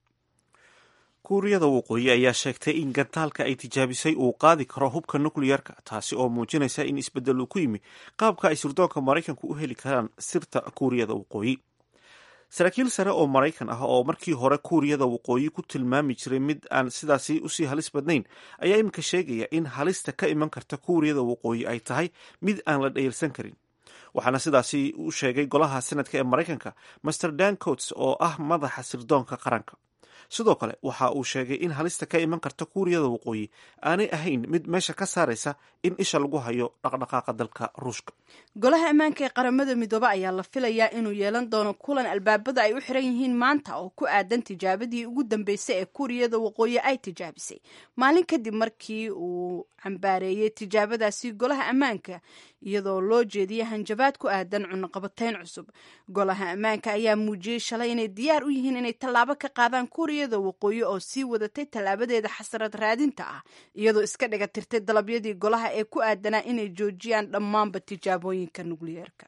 kuuriyada waqooyi ayaa sheegtay in gantaalka ay tijaabisay uu qaadi karo hubka nukliyarka taasi oo muujinaysa in isbeddel uu ku yimi qaabka ay sirdoonka maraykanku u heli karaan sirta kuuriyada waqooyi saraakiil sare oo maraykan ah oo markii hore kuuriyada waqooyi ku tilmaami jiray mid aan sidaasi usii halis badnayn ayaa iminka sheegaya in halista ka iman karta kuuriyada waqooyi ay tahay mid aan la dhayalsan karin waxaana sidaasi u sheegay golaha senadka ee maraykanka master dan coats oo ah madaxa sirdoonka qaranka sidoo kale waxa uu sheegay in halista ka iman karta kuuriyada waqooyi aanay ahayn mid meesha ka saaraysa in isha lagu hayo dhaqdhaqaaqa dalka ruushka golaha ammaanka ee qaramada midoobe ayaa la filayaa inuu yeelan doono kulan albaabada ay u xiran yihiin maanta oo ku aadan tijaabadii ugu dambeysay ee kuuriyada waqooyi ay tijaabisay maalin kadib markii uu cambaareeyey tijaabadaasi golaha ammaanka iyadoo loo jeediyay hanjabaad ku aadan cunaqabatayn cusub golaha ammaanka ayaa muujiyey shalay inay diyaar u yihiin inay tallaabo ka qaadaan kuuriyada waqooyi oo sii wadatay tallaabadeeda xasarad raadinta ah iyadoo iska dhiga tirtay dalabyadii golaha ee ku aadanaa inay joojiyaan dhammaanba tijaabooyinka nukliyeerka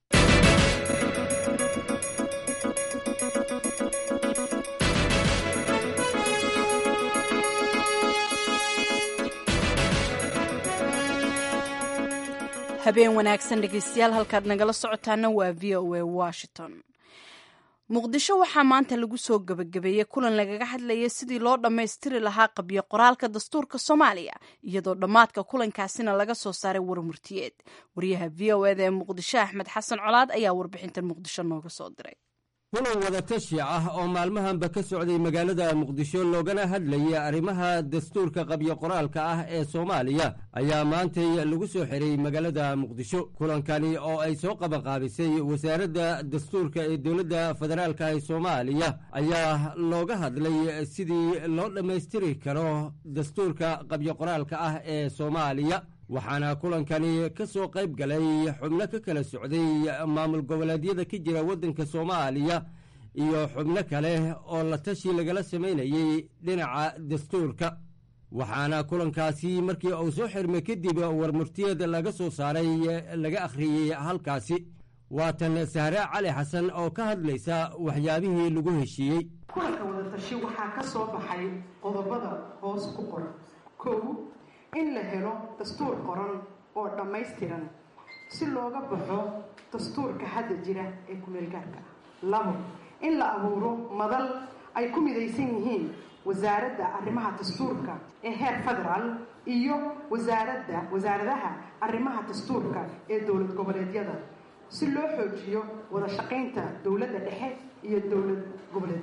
habeen wanaagsan dhegeystayaal halkaad nagala socotaana waa v o a washington muqdisho waxaa maanta lagu soo gebagabeeyey kulan lagaga hadlayay sidii loo dhammaystiri lahaa qabyo qoraalka dastuurka soomaaliya iyadoo dhammaadka kulankaasina laga soo saaray warmurtiyeed wariyaha v o eda ee muqdisho axmed xasan colaad ayaa warbixintan muqdisho nooga soo diray kulan wadatashi ah oo maalmahanba ka socday magaalada muqdisho loogana hadlayay arrimaha dastuurka qabyo qoraalka ah ee soomaaliya ayaa maantay lagu soo xiray magaalada muqdisho kulankani oo ay soo qabanqaabisay wasaaradda dastuurka ee dowladda federaalka ee soomaaliya ayaa looga hadlay sidii loo dhammaystiri karo dastuurka qabyo qoraalka ah ee soomaaliya waxaana kulankani ka soo qayb galay xubno ka kala socday maamul goboleedyada ka jira waddanka soomaaliya iyo xubno kale oo la tashi lagala samaynayey dhinaca dastuurka waxaana kulankaasi markii uu soo xirmay kadib warmurtiyeed laga soo saaray laga akhriyey halkaasi waatan sahre cali xasan oo ka hadlaysa waxyaabihii lagu heshiiyey kulanka wadatashi waxaa ka soo baxay qodobada hoos ku qoran kow in la helo dastuur qoran oo dhammaystiran si looga baxo dastuurka hadda jira ee kumeelgaarka ah labo in la abuuro madal ay ku midaysan yihiin wasaaradda arrimaha dastuurka ee heer federaal iyo wasaaradda wasaaradaha arrimaha dastuurka ee dowlad goboleedyada si loo xoojiyo wada shaqaynta dowladda dhexe iyo dowlad goboleedyada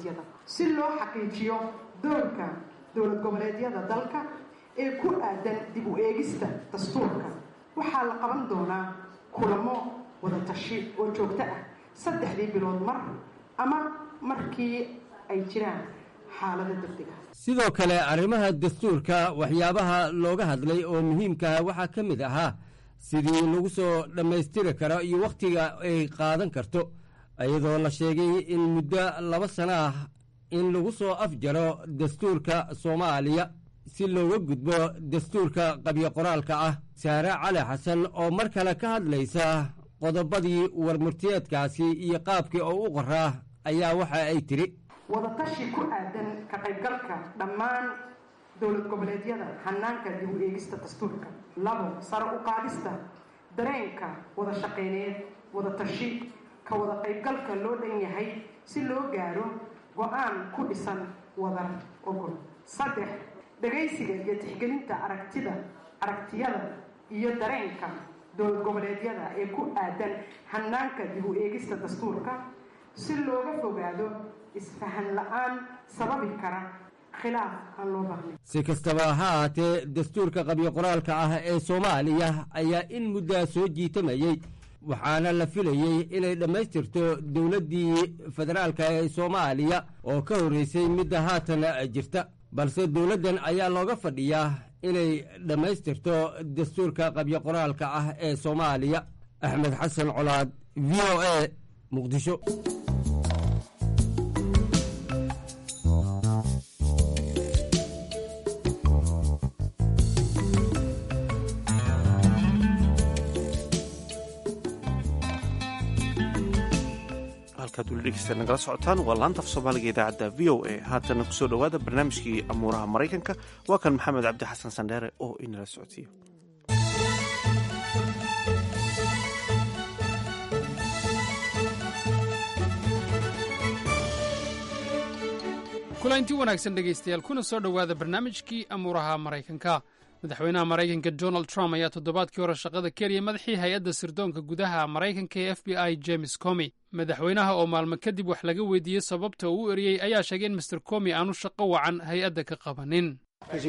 si loo xaqiijiyo doorka dowlad goboleedyada dalka ee ku aadan dib u eegista dastuurka waxaa la qaban doonaa kulamo wada tashi oo joogto ah saddexdii bilood mar ama markii ay jiraan xaalado degdeg ah sidoo kale arrimaha dastuurka waxyaabaha looga hadlay oo muhiimkaha waxaa ka mid ahaa sidii lagu soo dhammaystiri karo iyo wakhtiga ay qaadan karto iyadoo la sheegay in muddo laba sano ah in lagu soo afjaro dastuurka soomaaliya si looga gudbo dastuurka qabyo qoraalka ah saare cali xasan oo mar kale ka hadlaysa qodobadii warmurtiyeedkaasi iyo qaabkii oo u qoraa ayaa waxa ay tidhi wadatashi ku aadan ka qaybgalka dhammaan dowlad goboleedyada hanaanka dib u eegista dastuurka labo sare u qaadista dareenka wada shaqayneed wada tashi ka wada qaybgalka loo dhan yahay si loo gaaro go-aan ku dhisan wadar ogol saddex dhagaysiga iyo tixgelinta aragtida aragtiyada iyo dareenka dowlad goboleedyada ee ku aadan hanaanka dib u eegista dastuurka si looga fogaado isfahan la-aan sababi kara khilaaf aan loo baahnayn si kastaba ha ahaatee dastuurka qabyo qoraalka ah ee soomaaliya ayaa in muddaa soo jiitamayey waxaana la filayey inay dhammaystirto dowladdii federaalka ee soomaaliya oo ka horreysay midda haatan jirta balse dowladdan ayaa looga fadhiyaa inay dhammaystirto dastuurka qabyo qoraalka ah ee soomaaliya axmed xasan colaad v o a muqdisho halkaad weli dhegeysta nagala socotaan waa laanta af soomaaliga idaacadda v o a haatana kusoo dhowaada barnaamijkii amuuraha maraykanka waa kan maxamed cabdi xasan sandheere oo inala socodsiiyo kulanti wanaagsan dhegaystayaal kuna soo dhowaada barnaamijkii amuuraha maraykanka madaxweynaha maraykanka donald trump ayaa toddobaadkii hore shaqada keliya madaxii hay-adda sirdoonka gudaha maraykanka ee f b i james comi madaxweynaha oo maalmo kadib wax laga weydiiyey sababta uu u eriyey ayaa sheegay in master comi aanu shaqo wacan hay-adda ka qabanin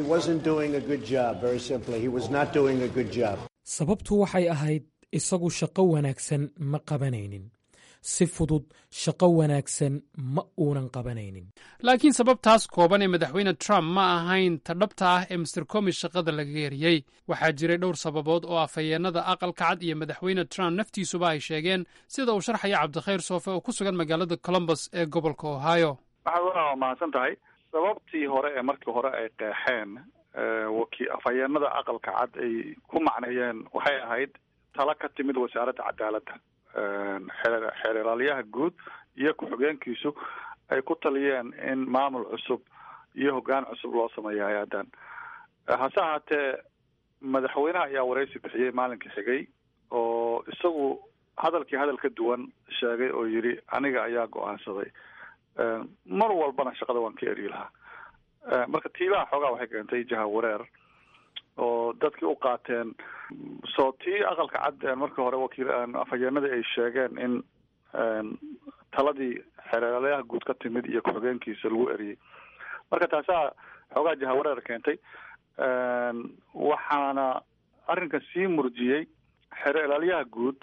sababtu waxay ahayd isagu shaqo wanaagsan ma qabanaynin si fudud shaqo wanaagsan ma uunan qabanaynin laakiin sababtaas kooban ee madaxweyne trump ma ahayn ta dhabta ah ee master comi shaqada lagaga eriyey waxaa jiray dhowr sababood oo afhayeennada aqalka cad iyo madaxweyne trump naftiisuba ay sheegeen sida uu sharxaya cabdikhayr soofe oo ku sugan magaalada colombus ee gobolka ohio waxaad waa mahadsan tahay sababtii hore ee markii hore ay qeexeen waki afhayeennada aqalka cad ay ku macneeyeen waxay ahayd talo ka timid wasaaradda cadaaladda xeeralyaha guud iyo ku-xigeenkiisu ay ku taliyeen in maamul cusub iyo hoggaan cusub loo sameeyo hay-addan hase ahaatee madaxweynaha ayaa waraysi bixiyey maalinkii xigay oo isagu hadalkii hadal ka duwan sheegay oo yidhi aniga ayaa go-aansaday mar walbana shaqada waan ka eri lahaa marka tiibaha xoogaa waxay keentay jaha wareer oo dadkii u qaateen soo tii aqalka cad markii hore wakiil afhayeenadii ay sheegeen in taladii xeeralyaha guud ka timid iyo ku-xigeenkiisa lagu eriyey marka taasaa xoogaa jahawareer keentay waxaana arrinkan sii murjiyey xeeralyaha guud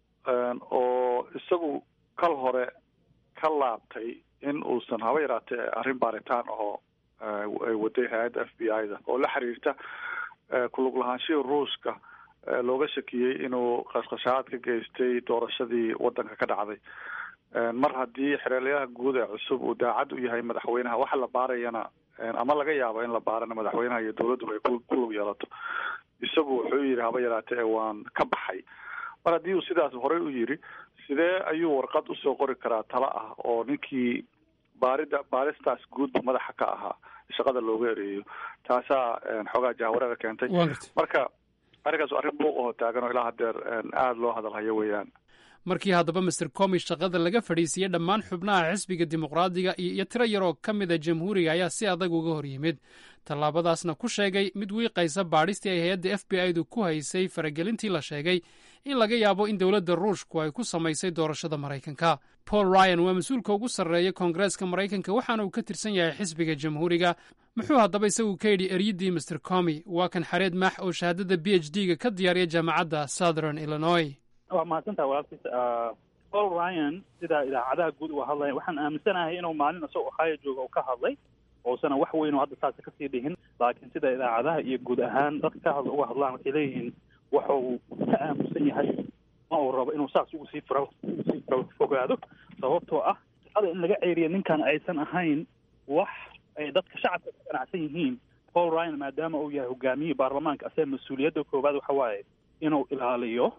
oo isagu kal hore ka laabtay in uusan haba yaraatee arrin baaritaan ahoo ay waday hay-adda f b i da oo la xiriirta kulug lahaanshihii ruushka looga shakiyey inuu qashqashaad ka geystay doorashadii wadanka ka dhacday mar haddii xereelyaha guud ee cusub uu daacad u yahay madaxweynaha waxa la baarayana ama laga yaabo in la baarana madaxweynaha iyo dowladduba ay ku lug yeelato isagu wuxuu yidhi haba yaraatee waan ka baxay mar haddii uu sidaas horey u yidhi sidee ayuu warqad usoo qori karaa talo ah oo ninkii baarida baaristaas guudba madaxa ka ahaa shaqada looga ereeyo taasaa xoogaa jahwareera keentay marka arrinkaas arrin buuq aho taagan oo ilaa hadeer aada loo hadalhayo weeyaan markii haddaba master comi shaqada laga fadhiisiiyey dhammaan xubnaha xisbiga dimuqraadiga iyo tiro yaroo ka mida jamhuuriga ayaa si adag uga hor yimid tallaabadaasna ku sheegay mid wiiqaysa baadhistii ay hay-adda f b i du ku haysay faragelintii la sheegay in laga yaabo in dowladda ruushku ay ku samaysay doorashada maraykanka paul ryan waa mas-uulka ugu sarreeya koongareeska maraykanka waxaana uu ka tirsan yahay xisbiga jamhuuriga muxuu haddaba isagu ka yidhi eryaddii master comi waa kan xareed max oo shahaadada b h d ga ka diyaariya jaamacadda southern illinois waa mahadsantaha walaalkiis paul ryan sida idaacadaha guud uga hadlaya waxaan aaminsanahay inuu maalin isagoo ohio jooga uu ka hadlay oosana wax weyn oo hadda saasa kasii dhihin laakiin sida idaacadaha iyo guud ahaan dadka ka hadla uga hadlaan waxay leeyihiin waxa uu ka aamusan yahay ma uu rabo inuu saas ugu sii fura sii fogaado sababtoo ah shaqada in laga ceeriya ninkan aysan ahayn wax ay dadka shacabka ka ganacsan yihiin paul ryan maadaama uu yahay hogaamiyihii baarlamaanka asee mas-uuliyadda koowaad waxa waaye inuu ilaaliyo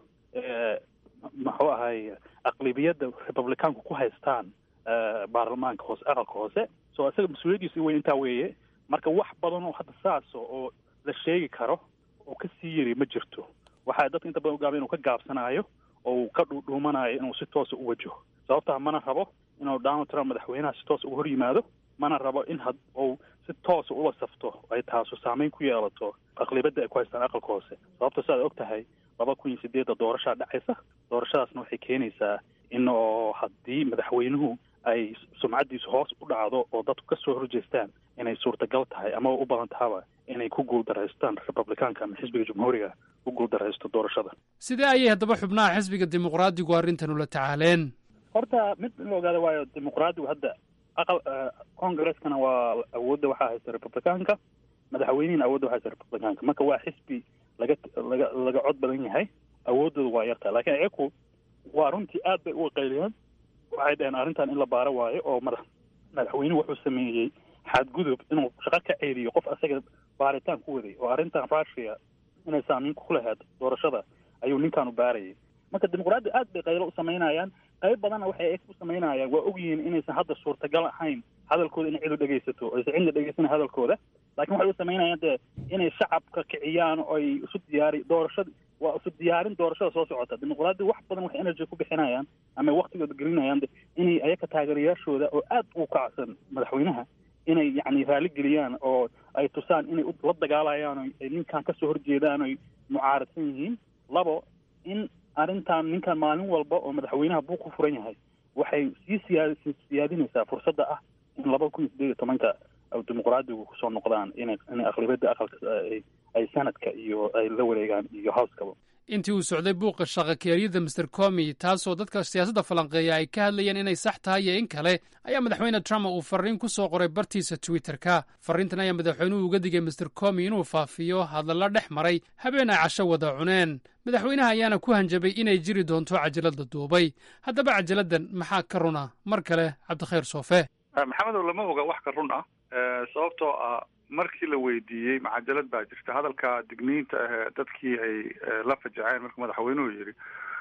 muxuu ahay aqlibiyadda republicaanku ku haystaan baarlamaanka hoose aqalka hoose so isaga mas-uuliyaddiisa weyn intaa weeye marka wax badan oo hadda saasa oo la sheegi karo oo kasii yiri ma jirto waxaa dadka inta badan ugaaba inuu ka gaabsanaayo oo uu ka dhuudhuumanayo inuu si toosa u wajaho sababtaa mana rabo inuu donald trump madaxweynaha si toosa uga hor yimaado mana rabo in had uu si toosa ula safto ay taasu saameyn ku yeelato aqlibadda ay ku haystaan aqalka hoose sababta siaad og tahay laba kun iyo sideedda doorashaa dhacaysa doorashadaasna waxay keenaysaa in oo haddii madaxweynuhu ay sumcaddiisu hoos u dhacdo oo dadku ka soo horjeestaan inay suurtagal tahay ama u badan tahaba inay ku guuldaraystaan republicaanka ama xisbiga jumhuuriga u guuldaraysto doorashada sidee ayay haddaba xubnaha xisbiga dimuqraadigu arrintan ula tacaaleen horta mid in la ogaada waayo dimuqraadigu hadda aqal congreskana waa awoodda waxaa haysta republicaanka madaxweynihina awoodda waxaa haysta republicaanka marka waa xisbi laga laga laga cod badan yahay awooddooda waa yartaa laakiin iyaku waa runtii aad bay uga qayliyeen waxay dhaheen arrintan in la baaro waayo oo madax madaxweynuhu wuxuu sameeyey xadgudub inuu shaqo ka ceeliyo qof asaga baaritaan ku waday oo arrintan russia inay saamiin ku lahayd doorashada ayuu ninkaanu baarayay marka dimuqraadi aad bay qaylo u samaynayaan qayb badanna waxay eeg u samaynayaan waa ogyihiin inaysan hadda suurtagal ahayn hadalkooda inay cid u dhegaysato aysan cidna dhegaysan hadalkooda laakiin waxay u samaynayaan dee inay shacabka kiciyaan oo ay isu diyaari doorashada waa isu diyaarin doorashada soo socota dimuqraadi wax badan waxay energy ku bixinayaan ama waktigooda gelinayaan inay ayaka taageerayaashooda oo aad u kacsan madaxweynaha inay yacni raali geliyaan oo ay tusaan inay la dagaalayaan o ay ninkan kasoo horjeedaan oy mucaaradsan yihiin labo in arrintan ninkan maalin walba oo madaxweynaha buu ku furan yahay waxay sii siyaa siyaadinaysaa fursadda ah in laba kun iyo sideed iyo tobanka dimuqraadigu kusoo noqdaan inay inay aqlibiyadda aqalka ay sanadka iyo ay la wareegaan iyo howskaba intii uu socday buuqa shaqakeeryada master comi taasoo dadka siyaasadda falanqeeya ay ka hadlayeen inay sax tahay iyo in kale ayaa madaxweyne trump uu farriin ku soo qoray bartiisa twitterka farriintan ayaa madaxweynuhu uga digay master comi inuu faafiyo hadalla dhex maray habeen ay casho wada cuneen madaxweynaha ayaana ku hanjabay inay jiri doonto cajalada duubay haddaba cajaladdan maxaa ka runa mar kale cabdikhayr soofe maxamedow lama oga wax ka run ah sababtoo ah markii la weydiiyey macajalad baa jirta hadalka digniinta ahee dadkii ay la fajaceen markuu madaxweynuhu yidhi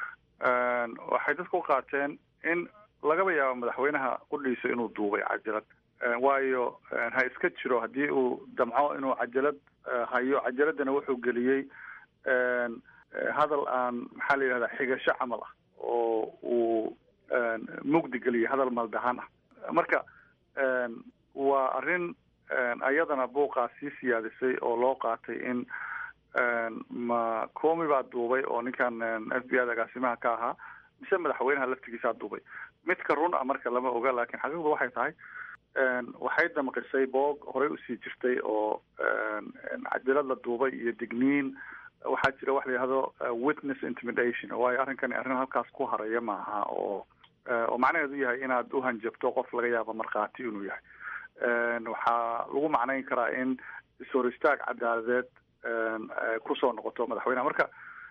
waxay dadku u qaateen in lagaba yaabo madaxweynaha qudhiisa inuu duubay cajalad waayo ha iska jiro haddii uu damco inuu cajalad hayo cajaladana wuxuu geliyey hadal aan maxaa la yidhahdaa xigasho camal ah oo uu mugdi geliyey hadal maldahan ah marka waa arrin ayadana buuqaa sii siyaadisay oo loo qaatay in ma comi baa duubay oo ninkan f b i da agaasimaha ka ahaa mise madaxweynaha laftigiisaa duubay midka run ah marka lama oga laakiin xaqiiqdu waxay tahay waxay damqisay boog horey usii jirtay oo cajalad la duubay iyo digniin waxaa jira wax la yihahdo witness intimidation waayo arrinkani arrin halkaas ku haraya maaha oo oo macnaheedu yahay inaad uhanjabto qof laga yaabo markhaati inuu yahay waxaa lagu macnayn karaa in is-hor istaag cadaaladeed kusoo noqoto madaxweyneha marka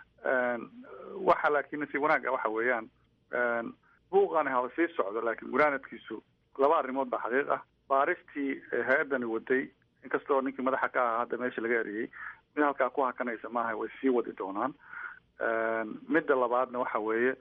waxa laakiin nasiib wanaaga waxa weeyaan buuqani haba sii socdo laakiin gunaanadkiisu laba arrimood baa xaqiiq ah baaristii hay-addani waday inkastoo ninkii madaxa ka ahaa hadda meesha laga eriyey mid halkaa ku hakanaysa maaha way sii wadi doonaan midda labaadna waxa weeye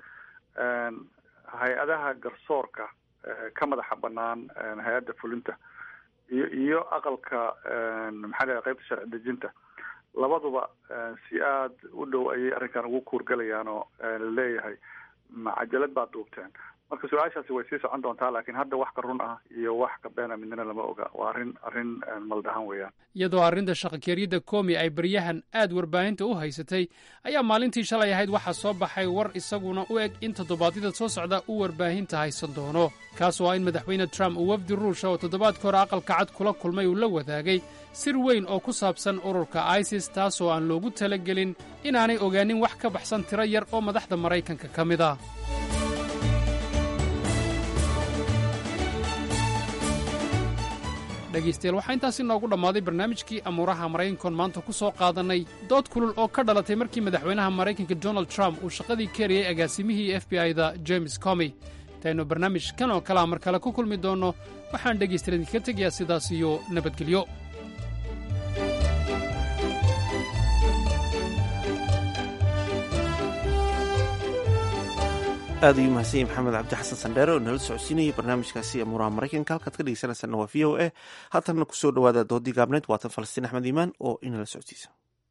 hay-adaha garsoorka ka madaxa banaan hay-adda fulinta iyo iyo aqalka maxaa la qaybta sharci dejinta labaduba si aada u dhow ayay arrinkan ugu kuurgalayaan oo laleeyahay ma cajalad baad duubteen marka su-aashaasi way sii socon doontaa laakiin hadda wax ka run ah iyo wax ka beena midnana lama oga waa arrin arrin maldahan weeyaan iyadoo arrinta shaqakeeryadda komi ay baryahan aad warbaahinta u haysatay ayaa maalintii shalay ahayd waxaa soo baxay war isaguna u eg in toddobaadyada soo socda uu warbaahinta haysan doono kaas oo ah in madaxweyne trump uu wafdi ruusha oo toddobaadka hore aqalka cad kula kulmay uu la wadaagay sir weyn oo ku saabsan ururka isis taasoo aan loogu talagelin inaanay ogaanin wax ka baxsan tiro yar oo madaxda maraykanka ka mid ah dhegaystayaal waxaa intaasi noogu dhammaaday barnaamijkii amuuraha maraykankoon maanta ku soo qaadannay dood kulul oo ka dhalatay markii madaxweynaha maraykanka donald trump uu shaqadii keriyey agaasimihii f b i-da james comy intaynu barnaamij kan oo kalea mar kale ku kulmi doonno waxaan dhegaystayaal idinkaga tegayaa sidaas iyo nabadgelyo aad ayuu mahadsan yahy maxamed cabdi xasan sandheere oo nala socodsiinayay barnaamijkaasi amuuraha maraykanka halkaad ka dhegeysanaysaana waa v o a haatanna kusoo dhawaada doodii gaabneed waatan falastiin axmed iimaan oo inala socodsiisa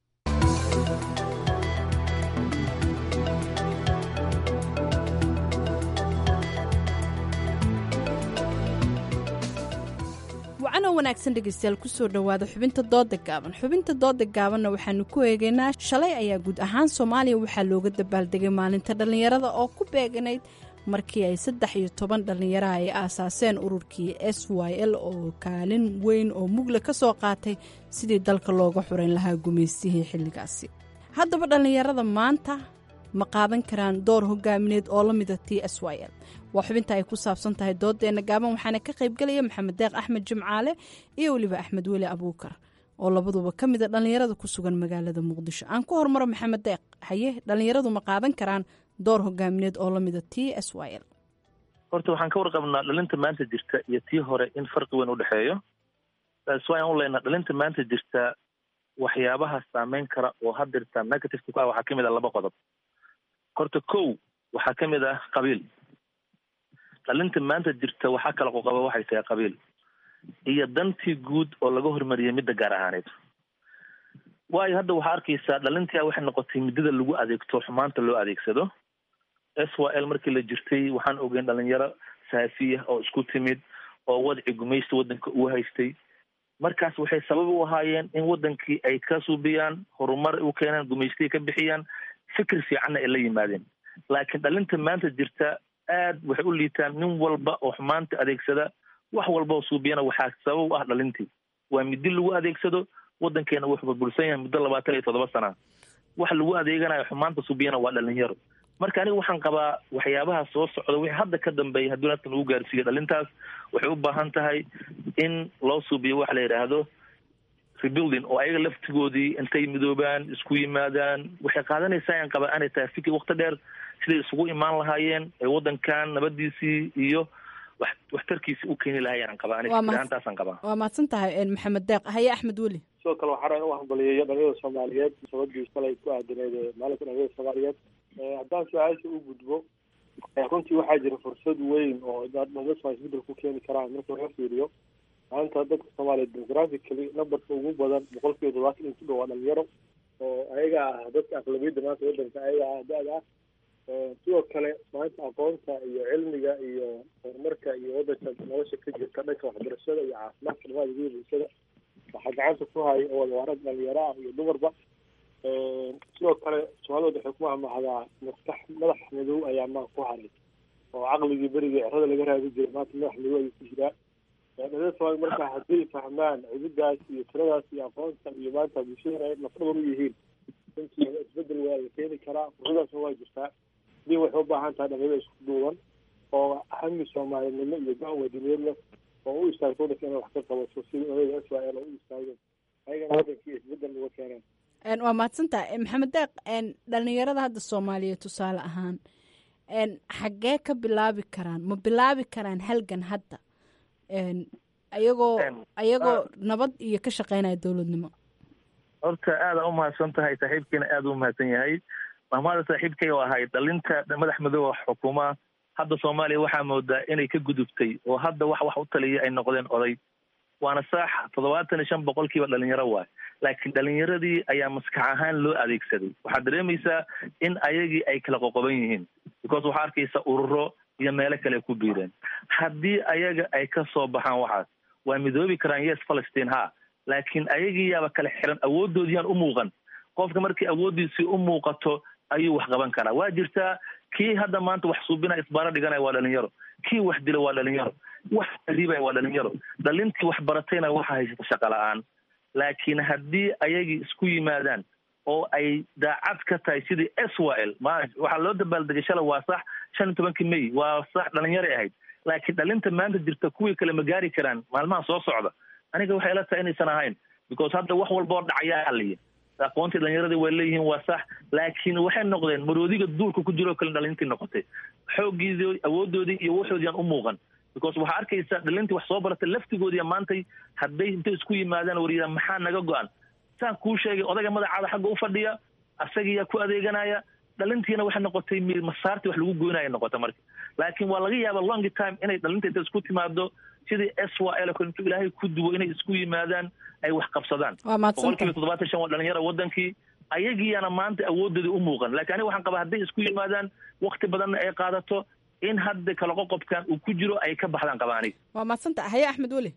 wacanoo wanaagsan dhegaystayaal kusoo dhowaada xubinta dooda gaaban xubinta dooda gaabanna waxaanu ku eegaynaa shalay ayaa guud ahaan soomaaliya waxaa looga dabaaldegay maalinta dhallinyarada oo ku beeganayd markii ay saddex iyo toban dhallinyaraha ay aasaaseen ururkii s y l oo kaalin weyn oo mugle ka soo qaatay sidii dalka looga xurayn lahaa gumaystihii xilligaasi haddaba dhallinyarada maanta ma qaadan karaan door hogaamineed oo la mida t s y l waa xubinta ay ku saabsan tahay doodeenna gaaban waxaana ka qaybgelaya maxamed deeq axmed jimcaale iyo weliba axmed weli abuukar oo labaduba ka mida dhallinyarada ku sugan magaalada muqdisho aan ku hormaro maxamed deeq haye dhallinyaradu ma qaadan karaan door hogaamineed oo la mida t s y l horta waxaan ka warqabnaa dhalinta maanta jirta iyo tii hore in farqi weyn u dhexeeyo taas waan u leynaa dhalinta maanta jirta waxyaabaha saameyn kara oo hadirta negativeka ku ah waxaa ka mid ah laba qodob horta kow waxaa ka mid ah qabiil dhalinta maanta jirta waxaa kala qoqaba waxay tahay qabiil iyo dantii guud oo laga hormariyay midda gaar ahaaneed waayo hadda waxaa arkaysaa dhalintia waxay noqotay muddada lagu adeegto xumaanta loo adeegsado s y l markii la jirtay waxaan ogeyn dhalinyaro saafiya oo isku timid oo wadci gumaysta waddanka uu haystay markaas waxay sabab u ahaayeen in waddankii ay ka suubiyaan horumar u keenaan gumaystihii ka bixiyaan fikir fiicanna ay la yimaadeen laakiin dhalinta maanta jirta aad waxay u liitaan nin walba oo xumaanta adeegsada wax walba oo suubiyana waxaa sabab u ah dhalintii waa midi lagu adeegsado waddankeena wuxuu burbursan yahay muddo labaatan iyo toddoba sana wax lagu adeeganayo xumaanta suubiyana waa dhalinyaro marka aniga waxaan qabaa waxyaabaha soo socda wixii hadda ka dambeeya haddii naftan ugu gaarsiiyo dhalintaas waxay u baahan tahay in loo suubiyo waxa la yidhaahdo rebuilding oo ayaga laftigoodii intay midoobaan isku yimaadaan waxay qaadanaysaa ayaan qabaa inay tahay fikir wakti dheer siday isugu imaan lahaayeen ee waddankan nabadiisii iyo wax waxtarkiisii u keeni lahaayeen aan qabaa aniga fikirahaantaasaan qabaa waa mahadsan tahay maxamed deeq haye axmed weli sidoo kale waxaa rabaa in u hambaliyeeyo dhalinyarada soomaaliyeed sababdii shalay ku aadaneed maalinka dhalinyarada soomaaliyeed haddaan su-aasha u gudbo runtii waxaa jira fursad weyn oo dhalinyarada soomaaliya isbedel ku keeni karaan marka laga fiiriyo maanta dadka soomaaliyeed demographically numberka ugu badan boqol kiiba todobaatan in ku dhow waa dhalinyaro oo ayaga ah dadka aqlabiyadda maanta waddanka ayaga ah da-da ah sidoo kale maanta aqoonta iyo cilmiga iyo horumarka iyo waddanka nolosha ka jirta dhanka waxbarashada iyo caafimaadka dhamaada guda bulshada waxaa gacanta ku haya oo wadawaarad dhalinyaro ah iyo dumarba sidoo kale soomaalida waxay ku mahmahdaa maskax madax madow ayaa maa ku haray oo caqligii berigii cerada laga raadi jiray maanta madax madow ayuu ku jiraa dhalinyarada soomaaliya marka hadday fahmaan cididaas iyo tiradaas iyo aqoonta iyo maanta bulshada ay lafdhabar u yihiin runtii isbedel waa la keeni karaa fursadaasna waa jirtaa din waxay u baahan tahay dhalinyarada isku duuban oo hami soomaalinimo iyo go-aan waadiniyeedna oo u istaagto waddanka inay wax ka qabato sidii odayga s y l oo u istaageen ayagana waddankii isbedel uga keeneen waa mahadsantaha maxamed deeq dhalinyarada hadda soomaaliyeed tusaale ahaan xaggee ka bilaabi karaan ma bilaabi karaan halgan hadda ayagoo ayagoo nabad iyo ka shaqeynaya dowladnimo horta aada u mahadsan tahay saaxiibkiina aada u mahadsan yahay mahmaada saaxiibkay oo ahay dhalinta madax madooba xukuma hadda soomaaliya waxaa moodaa inay ka gudubtay oo hadda wax wax u taliya ay noqdeen oday waana saax toddobaatan iyo shan boqolkiiba dhalinyaro waay laakiin dhalinyaradii ayaa maskax ahaan loo adeegsaday waxaad dareemaysaa in ayagii ay kala qoqoban yihiin because waxaa arkaysa ururo iyo meelo kale ku biireen haddii ayaga ay ka soo baxaan waxaas waa midoobi karaan yes palestine ha laakiin ayagii yaaba kala xiran awooddoodiyaan u muuqan qofka markii awooddiisii u muuqato ayuu wax qaban karaa waa jirtaa kii hadda maanta wax suubinaya isbaaro dhiganaya waa dhalinyaro kii wax dila waa dhalinyaro wax riibaya waa dhalinyaro dhalintii wax baratayna waxa haysata shaqa la-aan laakiin haddii ayagii isku yimaadaan oo ay daacad ka tahay sidii swal ma waxaa loo dabaaldegay shala waa sax shan iyo tobankii may waa sax dhalinyaray ahayd laakiin dhalinta maanta jirta kuwii kale ma gaari karaan maalmaha soo socda aniga waxay ila tahay inaysan ahayn because hadda wax walba oo dhacayaa haliya aqoontii dhalinyaradii way leeyihiin waa sax laakiin waxay noqdeen maroodiga duulka ku jiroo kale dhalintii noqotay xooggiidii awooddoodii iyo waxoodiyaan u muuqan because waxaa arkaysa dhalintii wax soo baratay laftigoodiya maantay hadday intay isku yimaadaan wariyada maxaa naga go-an saan kuu sheegay odayga madacaada xagga u fadhiya asagiyaa ku adeeganaya dhalintiina waxay noqotay masaartii wax lagu goynaya noqota marka laakiin waa laga yaaba long time inay dhalinta inta isku timaado sidii s y l intuu ilaahay ku duwo inay isku yimaadaan ay wax qabsadaan boqolkiiba toddobaatan shan waa dhalinyara wadankii ayagiiyana maanta awooddoodii u muuqan lakin aniga waxaan qabaa hadday isku yimaadaan wakti badanna ay qaadato in hadda kala qoqobkan uu ku jiro ay ka baxdaan qabaa aniga waa madsanta haye axmed weli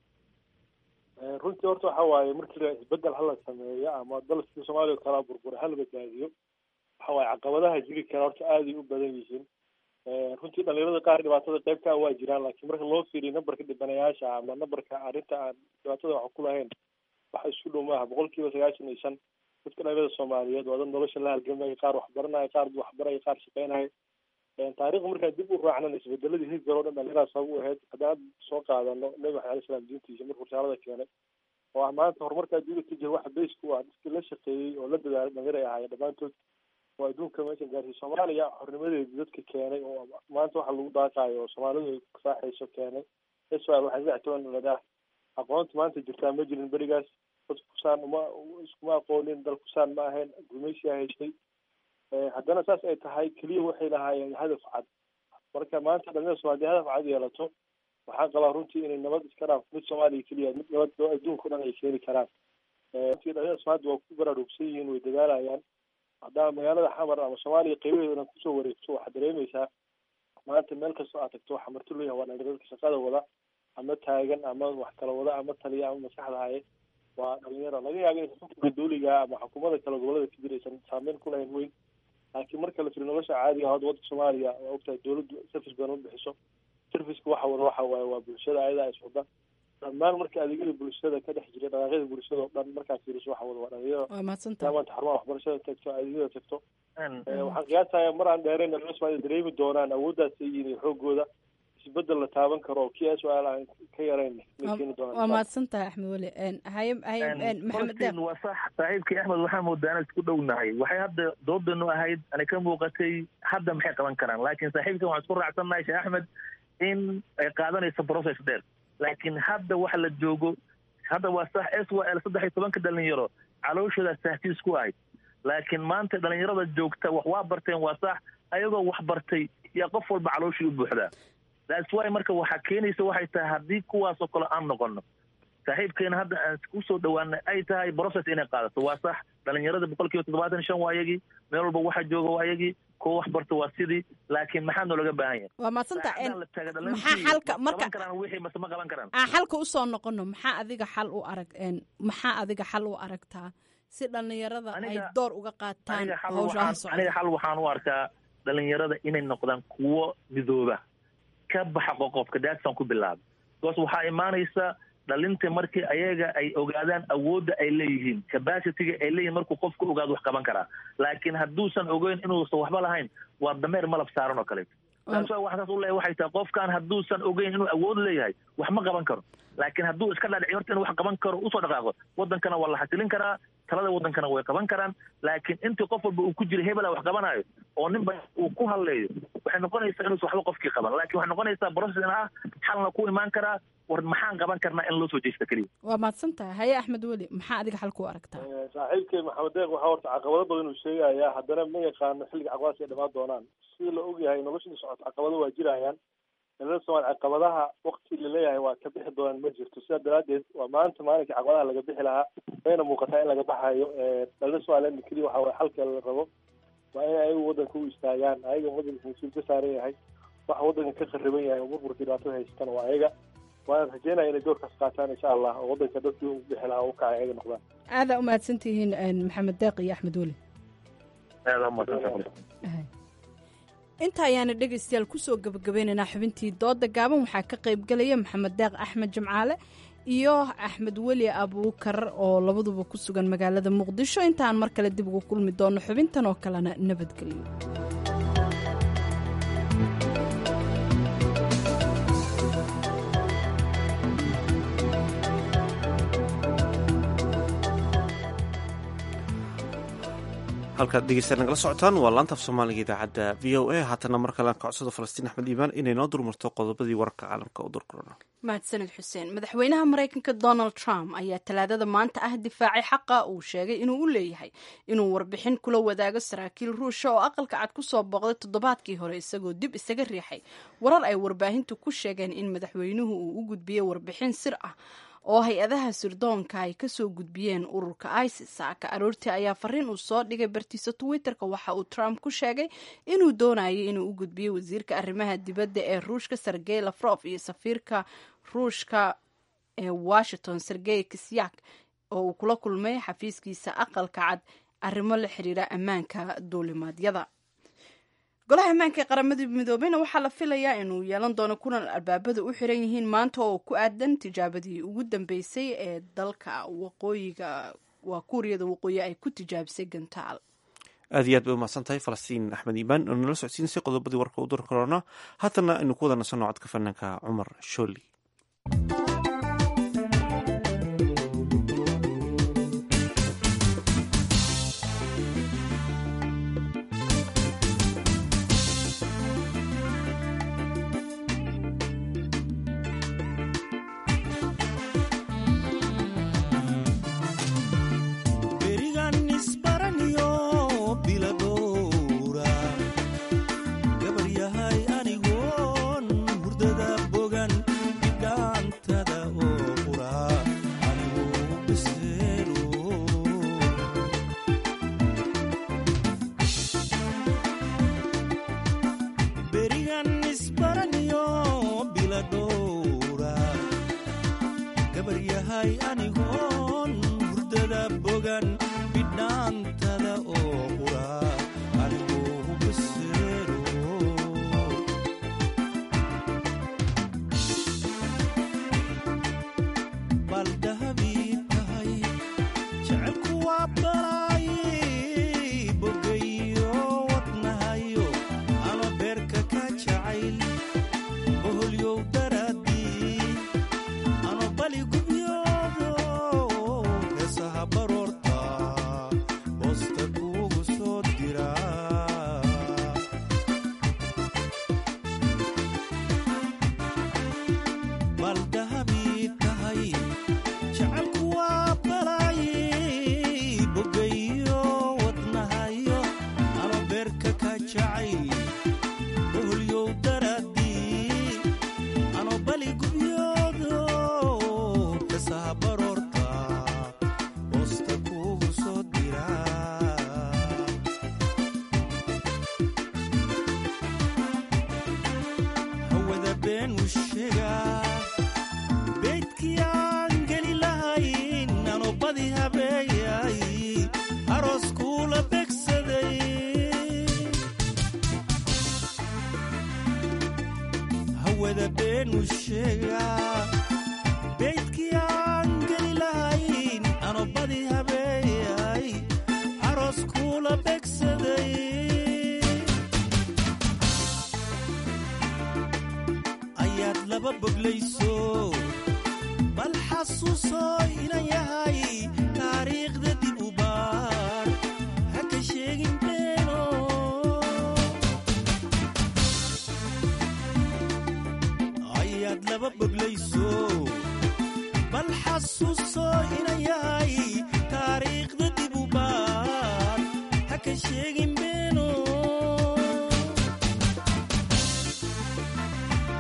runtii horta waxa waaye markii la isbedel hala sameeyo ama dalkii soomaaliya kala burbura hala badbaadiyo waxa waaye caqabadaha jiri kara horta aaday u badan yihiin runtii dhalinyarada qaar dhibaatada qaybka waa jiraan laakiin marka loo fiiriyo nambarka dhibanayaasha ama nambarka arrinta aan dhibaatada wax ku lahayn waxa isku dhow maaha boqol kiiba sagaashan iyo shan dadka dhalinyarada soomaaliyeed waa dad nolosha la halgamaya qaar waxbaranaya qaar waxbaraya qaar shaqeynaya taariikhda markaan dib u raacnana isbedeladii hidgar oo dhan dhalinyarada sabab u ahayd haddaan soo qaadano nabi maxamed alai salam diintiisa markuu risaalada keenay oo ah maanta horumarka adduunka ka jira waxa base ku ah dadkii la shaqeeyey oo la dadaalay dhalinyar ay ahaayeen dhammaantood oo adduunka meeshan gaarsiiy soomaaliya xornimadeedi dadka keenay oo maanta waxa lagu daaqaayo oo soomaalidu ay saaxayso keenay israel waxay saddex toban dhaladaa aqoonta maanta jirtaa ma jirin berigaas dad kusaan uma iskuma aqoonin dal kusaan ma ahayn gumeysiyaa haystay haddana saas ay tahay keliya waxay lahaayeen hadaf cad marka maanta dhalinyarada soomaliya hadaf cad yeelato waxaan qabaa runtii inay nabad iska dhaaf mid soomaaliya keliya mid nabad oo adduunka o dhan ay keeni karaan runtii dhalinyarada soomaalida waa ku baraarugsan yihiin way dadaalayaan haddaa magaalada xamar ama soomaaliya qaybaheeda dhan kusoo wareegto waxaad dareemaysaa maanta meel kastoo aad tagto waxaa marti loo yahay waa dhalinyarada shaqada wada ama taagan ama wax kala wada ama taliya ama maskaxda haye waa dhalinyaro laga yaaba in xukunka dawliga ama xukuumada kale gobolada ka jira aysan saameyn ku lahayn weyn laakiin marka la firi nolosha caadiga hadda waddanka soomaaliya waa ogtahay dawladdu service badan u bixiso serviceka waxa wada waxa waaye waa bulshada ayadaa is wada dhammaan marka adeegyada bulshada ka dhex jira dhaqaaqyada bulshada oo dhan markaad fiiriso waxa wada waa dhalinyaro waa madsanta maanta xarumaha waxbarashada tagto adeegyada tagto waxaan qiyaasaya mar aan dheerayn dhalinyarada soomaalida dareemi doonaan awooddaas ay yihiin iyo xoogooda isbedel la taaban karo oo kii su-aal aan ka yarayn may keeni doonaan waa mahadsan tahay axmed weli haye haye maxamed deeq waa sax saaxiibkii axmed waxaa moodaa inaan isku dhownahay waxay hadda doodanu ahayd ana ka muuqatay hadda maxay qaban karaan laakiin saaxiibkan waxaan isku raacsannahay sheekh axmed in ay qaadanayso process dheer laakiin hadda waxa la joogo hadda waa sax s y l saddex iyo tobanka dhalinyaro calooshooda tahtiis ku ahayd laakiin maanta dhalinyarada joogta wax waa barteen waa sax ayagoo wax bartay yaa qof walba calooshii u buuxdaa that's why marka waxaa keenaysa waxay tahay haddii kuwaasoo kale aan noqono saaxiibkeena hadda aan kusoo dhawaanay ay tahay process inay qaadato waa sax dhalinyarada boqol kiiba toddobaatan shan waa ayagii meel walba waxa jooga waa ayagii kuwa wax barta waa sidii laakiin maxaa noolaga baahan yahay waa madsanta maxaa xalka marka karaan wixii mase ma qaban karaan aan xalka usoo noqono maxaa adiga xal u arag maxaa adiga xal u aragtaa si dhalinyarada ay door uga qaataan hawshaha socda aniga xal waxaan u arkaa dhalinyarada inay noqdaan kuwo midooba ka baxa qoqobka daasaan ku bilaaba because waxaa imaanaysa dhalinta markii ayaga ay ogaadaan awoodda ay leeyihiin capacityga ay leeyihin markuu qofku ogaado wax qaban karaa laakiin hadduusan ogeyn inuusan waxba lahayn waa dameer malab saaran oo kaleeto taas waxa saas u leeyahay waxay tahay qofkaan hadduusan ogeyn inuu awood leeyahay wax ma qaban karo laakiin hadduu iska dhadhici horta inuu wax qaban karo usoo dhaqaaqo wadankana waa la xasilin karaa talada wadankana way qaban karaan laakiin intii qof walba uu ku jira hebela wax qabanayo oo ninba uu ku hadleeyo waxay noqonaysaa inuusan waxba qofkii qaban laakiin waxay noqonaysaa process in ah xalna ku imaan karaa war maxaan qaban karnaa in loo soo jeesta keliya waa mahadsan tahay haye axmed weli maxaa adiga xal ku aragtaa saaxiibkay maxamed deeq waxaa horta caqabado badan uu sheegayaa haddana ma yaqaano xilliga caqabadaas ay dhamaan doonaan sida la ogyahay noloshii socoto caqabado waa jirayaan dhalada soomaali caqabadaha wakti laleeyahay waa ka bixi doonaan ma jirto sidaa daraadeed waa maanta maalinkai caqabadaha laga bixi lahaa wayna muuqataa in laga baxayo dhalada somaliland keliya waxa waye xalka la rabo waa in ayagu waddanka u istaagaan ayaga waddanka mas-uul ka saaran yahay waxa waddanka ka khariban yahay oo burburka dhibaatada haysatana waa ayaga waana rajeynaya inay doorkaas qaataan insha allah oo waddanka dadkii u bixi lahaa u kacay ayaga noqdaan aadaa umahadsan tihiin maxamed deeq iyo axmed weli inta ayaana dhegaystayaal kusoo gabagabeynaynaa xubintii dooda gaaban waxaa ka qaybgelaya maxamed deeq axmed jimcaale iyo axmed weli abuukar oo labaduba ku sugan magaalada muqdisho intaan mar kale dib ugu kulmi doono xubintan oo kalena nabadgelyo halkaad dhegeysta nagala socotaan waa laanta af soomaaliga idaacadda v o a haatana mar kale aan ka codsado falastiin axmed iimaan inay noo durmarto qodobadii wararka caalamka u durkorona mahadsanid xuseen madaxweynaha maraykanka donald trump ayaa talaadada maanta ah difaacay xaqa uu sheegay inuu u leeyahay inuu warbixin kula wadaago saraakiil ruusha oo aqalka cad kusoo booqday toddobaadkii hore isagoo dib isaga riixay warar ay warbaahintu ku sheegeen in madaxweynuhu uu u gudbiyey warbixin sir ah oo hay-adaha sirdoonka ay kasoo gudbiyeen ururka isis saaka aroortii ayaa fariin uu soo dhigay bartiisa twitterka waxa uu trump ku sheegay inuu doonayay inuu u gudbiyo wasiirka arrimaha dibadda ee ruushka sergey lafrof iyo safiirka ruushka ee washington sergey kisyak oo uu kula kulmay xafiiskiisa aqalka cad arrimo la xiriira ammaanka duulimaadyada golaha ammaanka ee qaramada midoobeyna waxaa la filayaa inuu yeelan doono kulan albaabada u xiran yihiin maanta oo ku aadan tijaabadii ugu dambeysay ee dalka waqooyiga waa kuuriyada waqooyi ay ku tijaabisay gantaal aad iyo aad bay umahadsan tahay falastiin axmed iimaan oo nala socodsiinsay qodobadii warka u dur korona haatana aynu ku wada nasanno codka fanaanka cumar shooli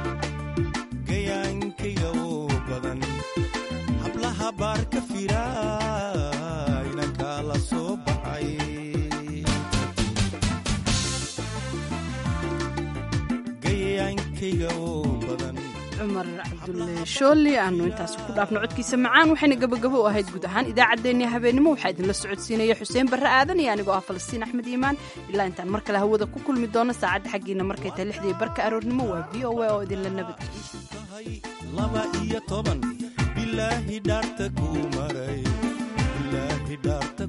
hablaha baarka fira dadkayga oo badan cumar cabdulle shooli aanu intaasi ku dhaafno codkiisa macaan waxayna gabagabo u ahayd guud ahaan idaacaddeenii habeenimo waxaa idinla socodsiinaya xuseen barre aadan iyo anigoo ah falastiin axmed iimaan ilaa intaan mar kale hawada ku kulmi doono saacadda xaggiina markay tahay lixdii barka aroornimo waa v o a oo idinla laba iyo toban bilaahi dhaarta kuu maray bilaahi dhaarta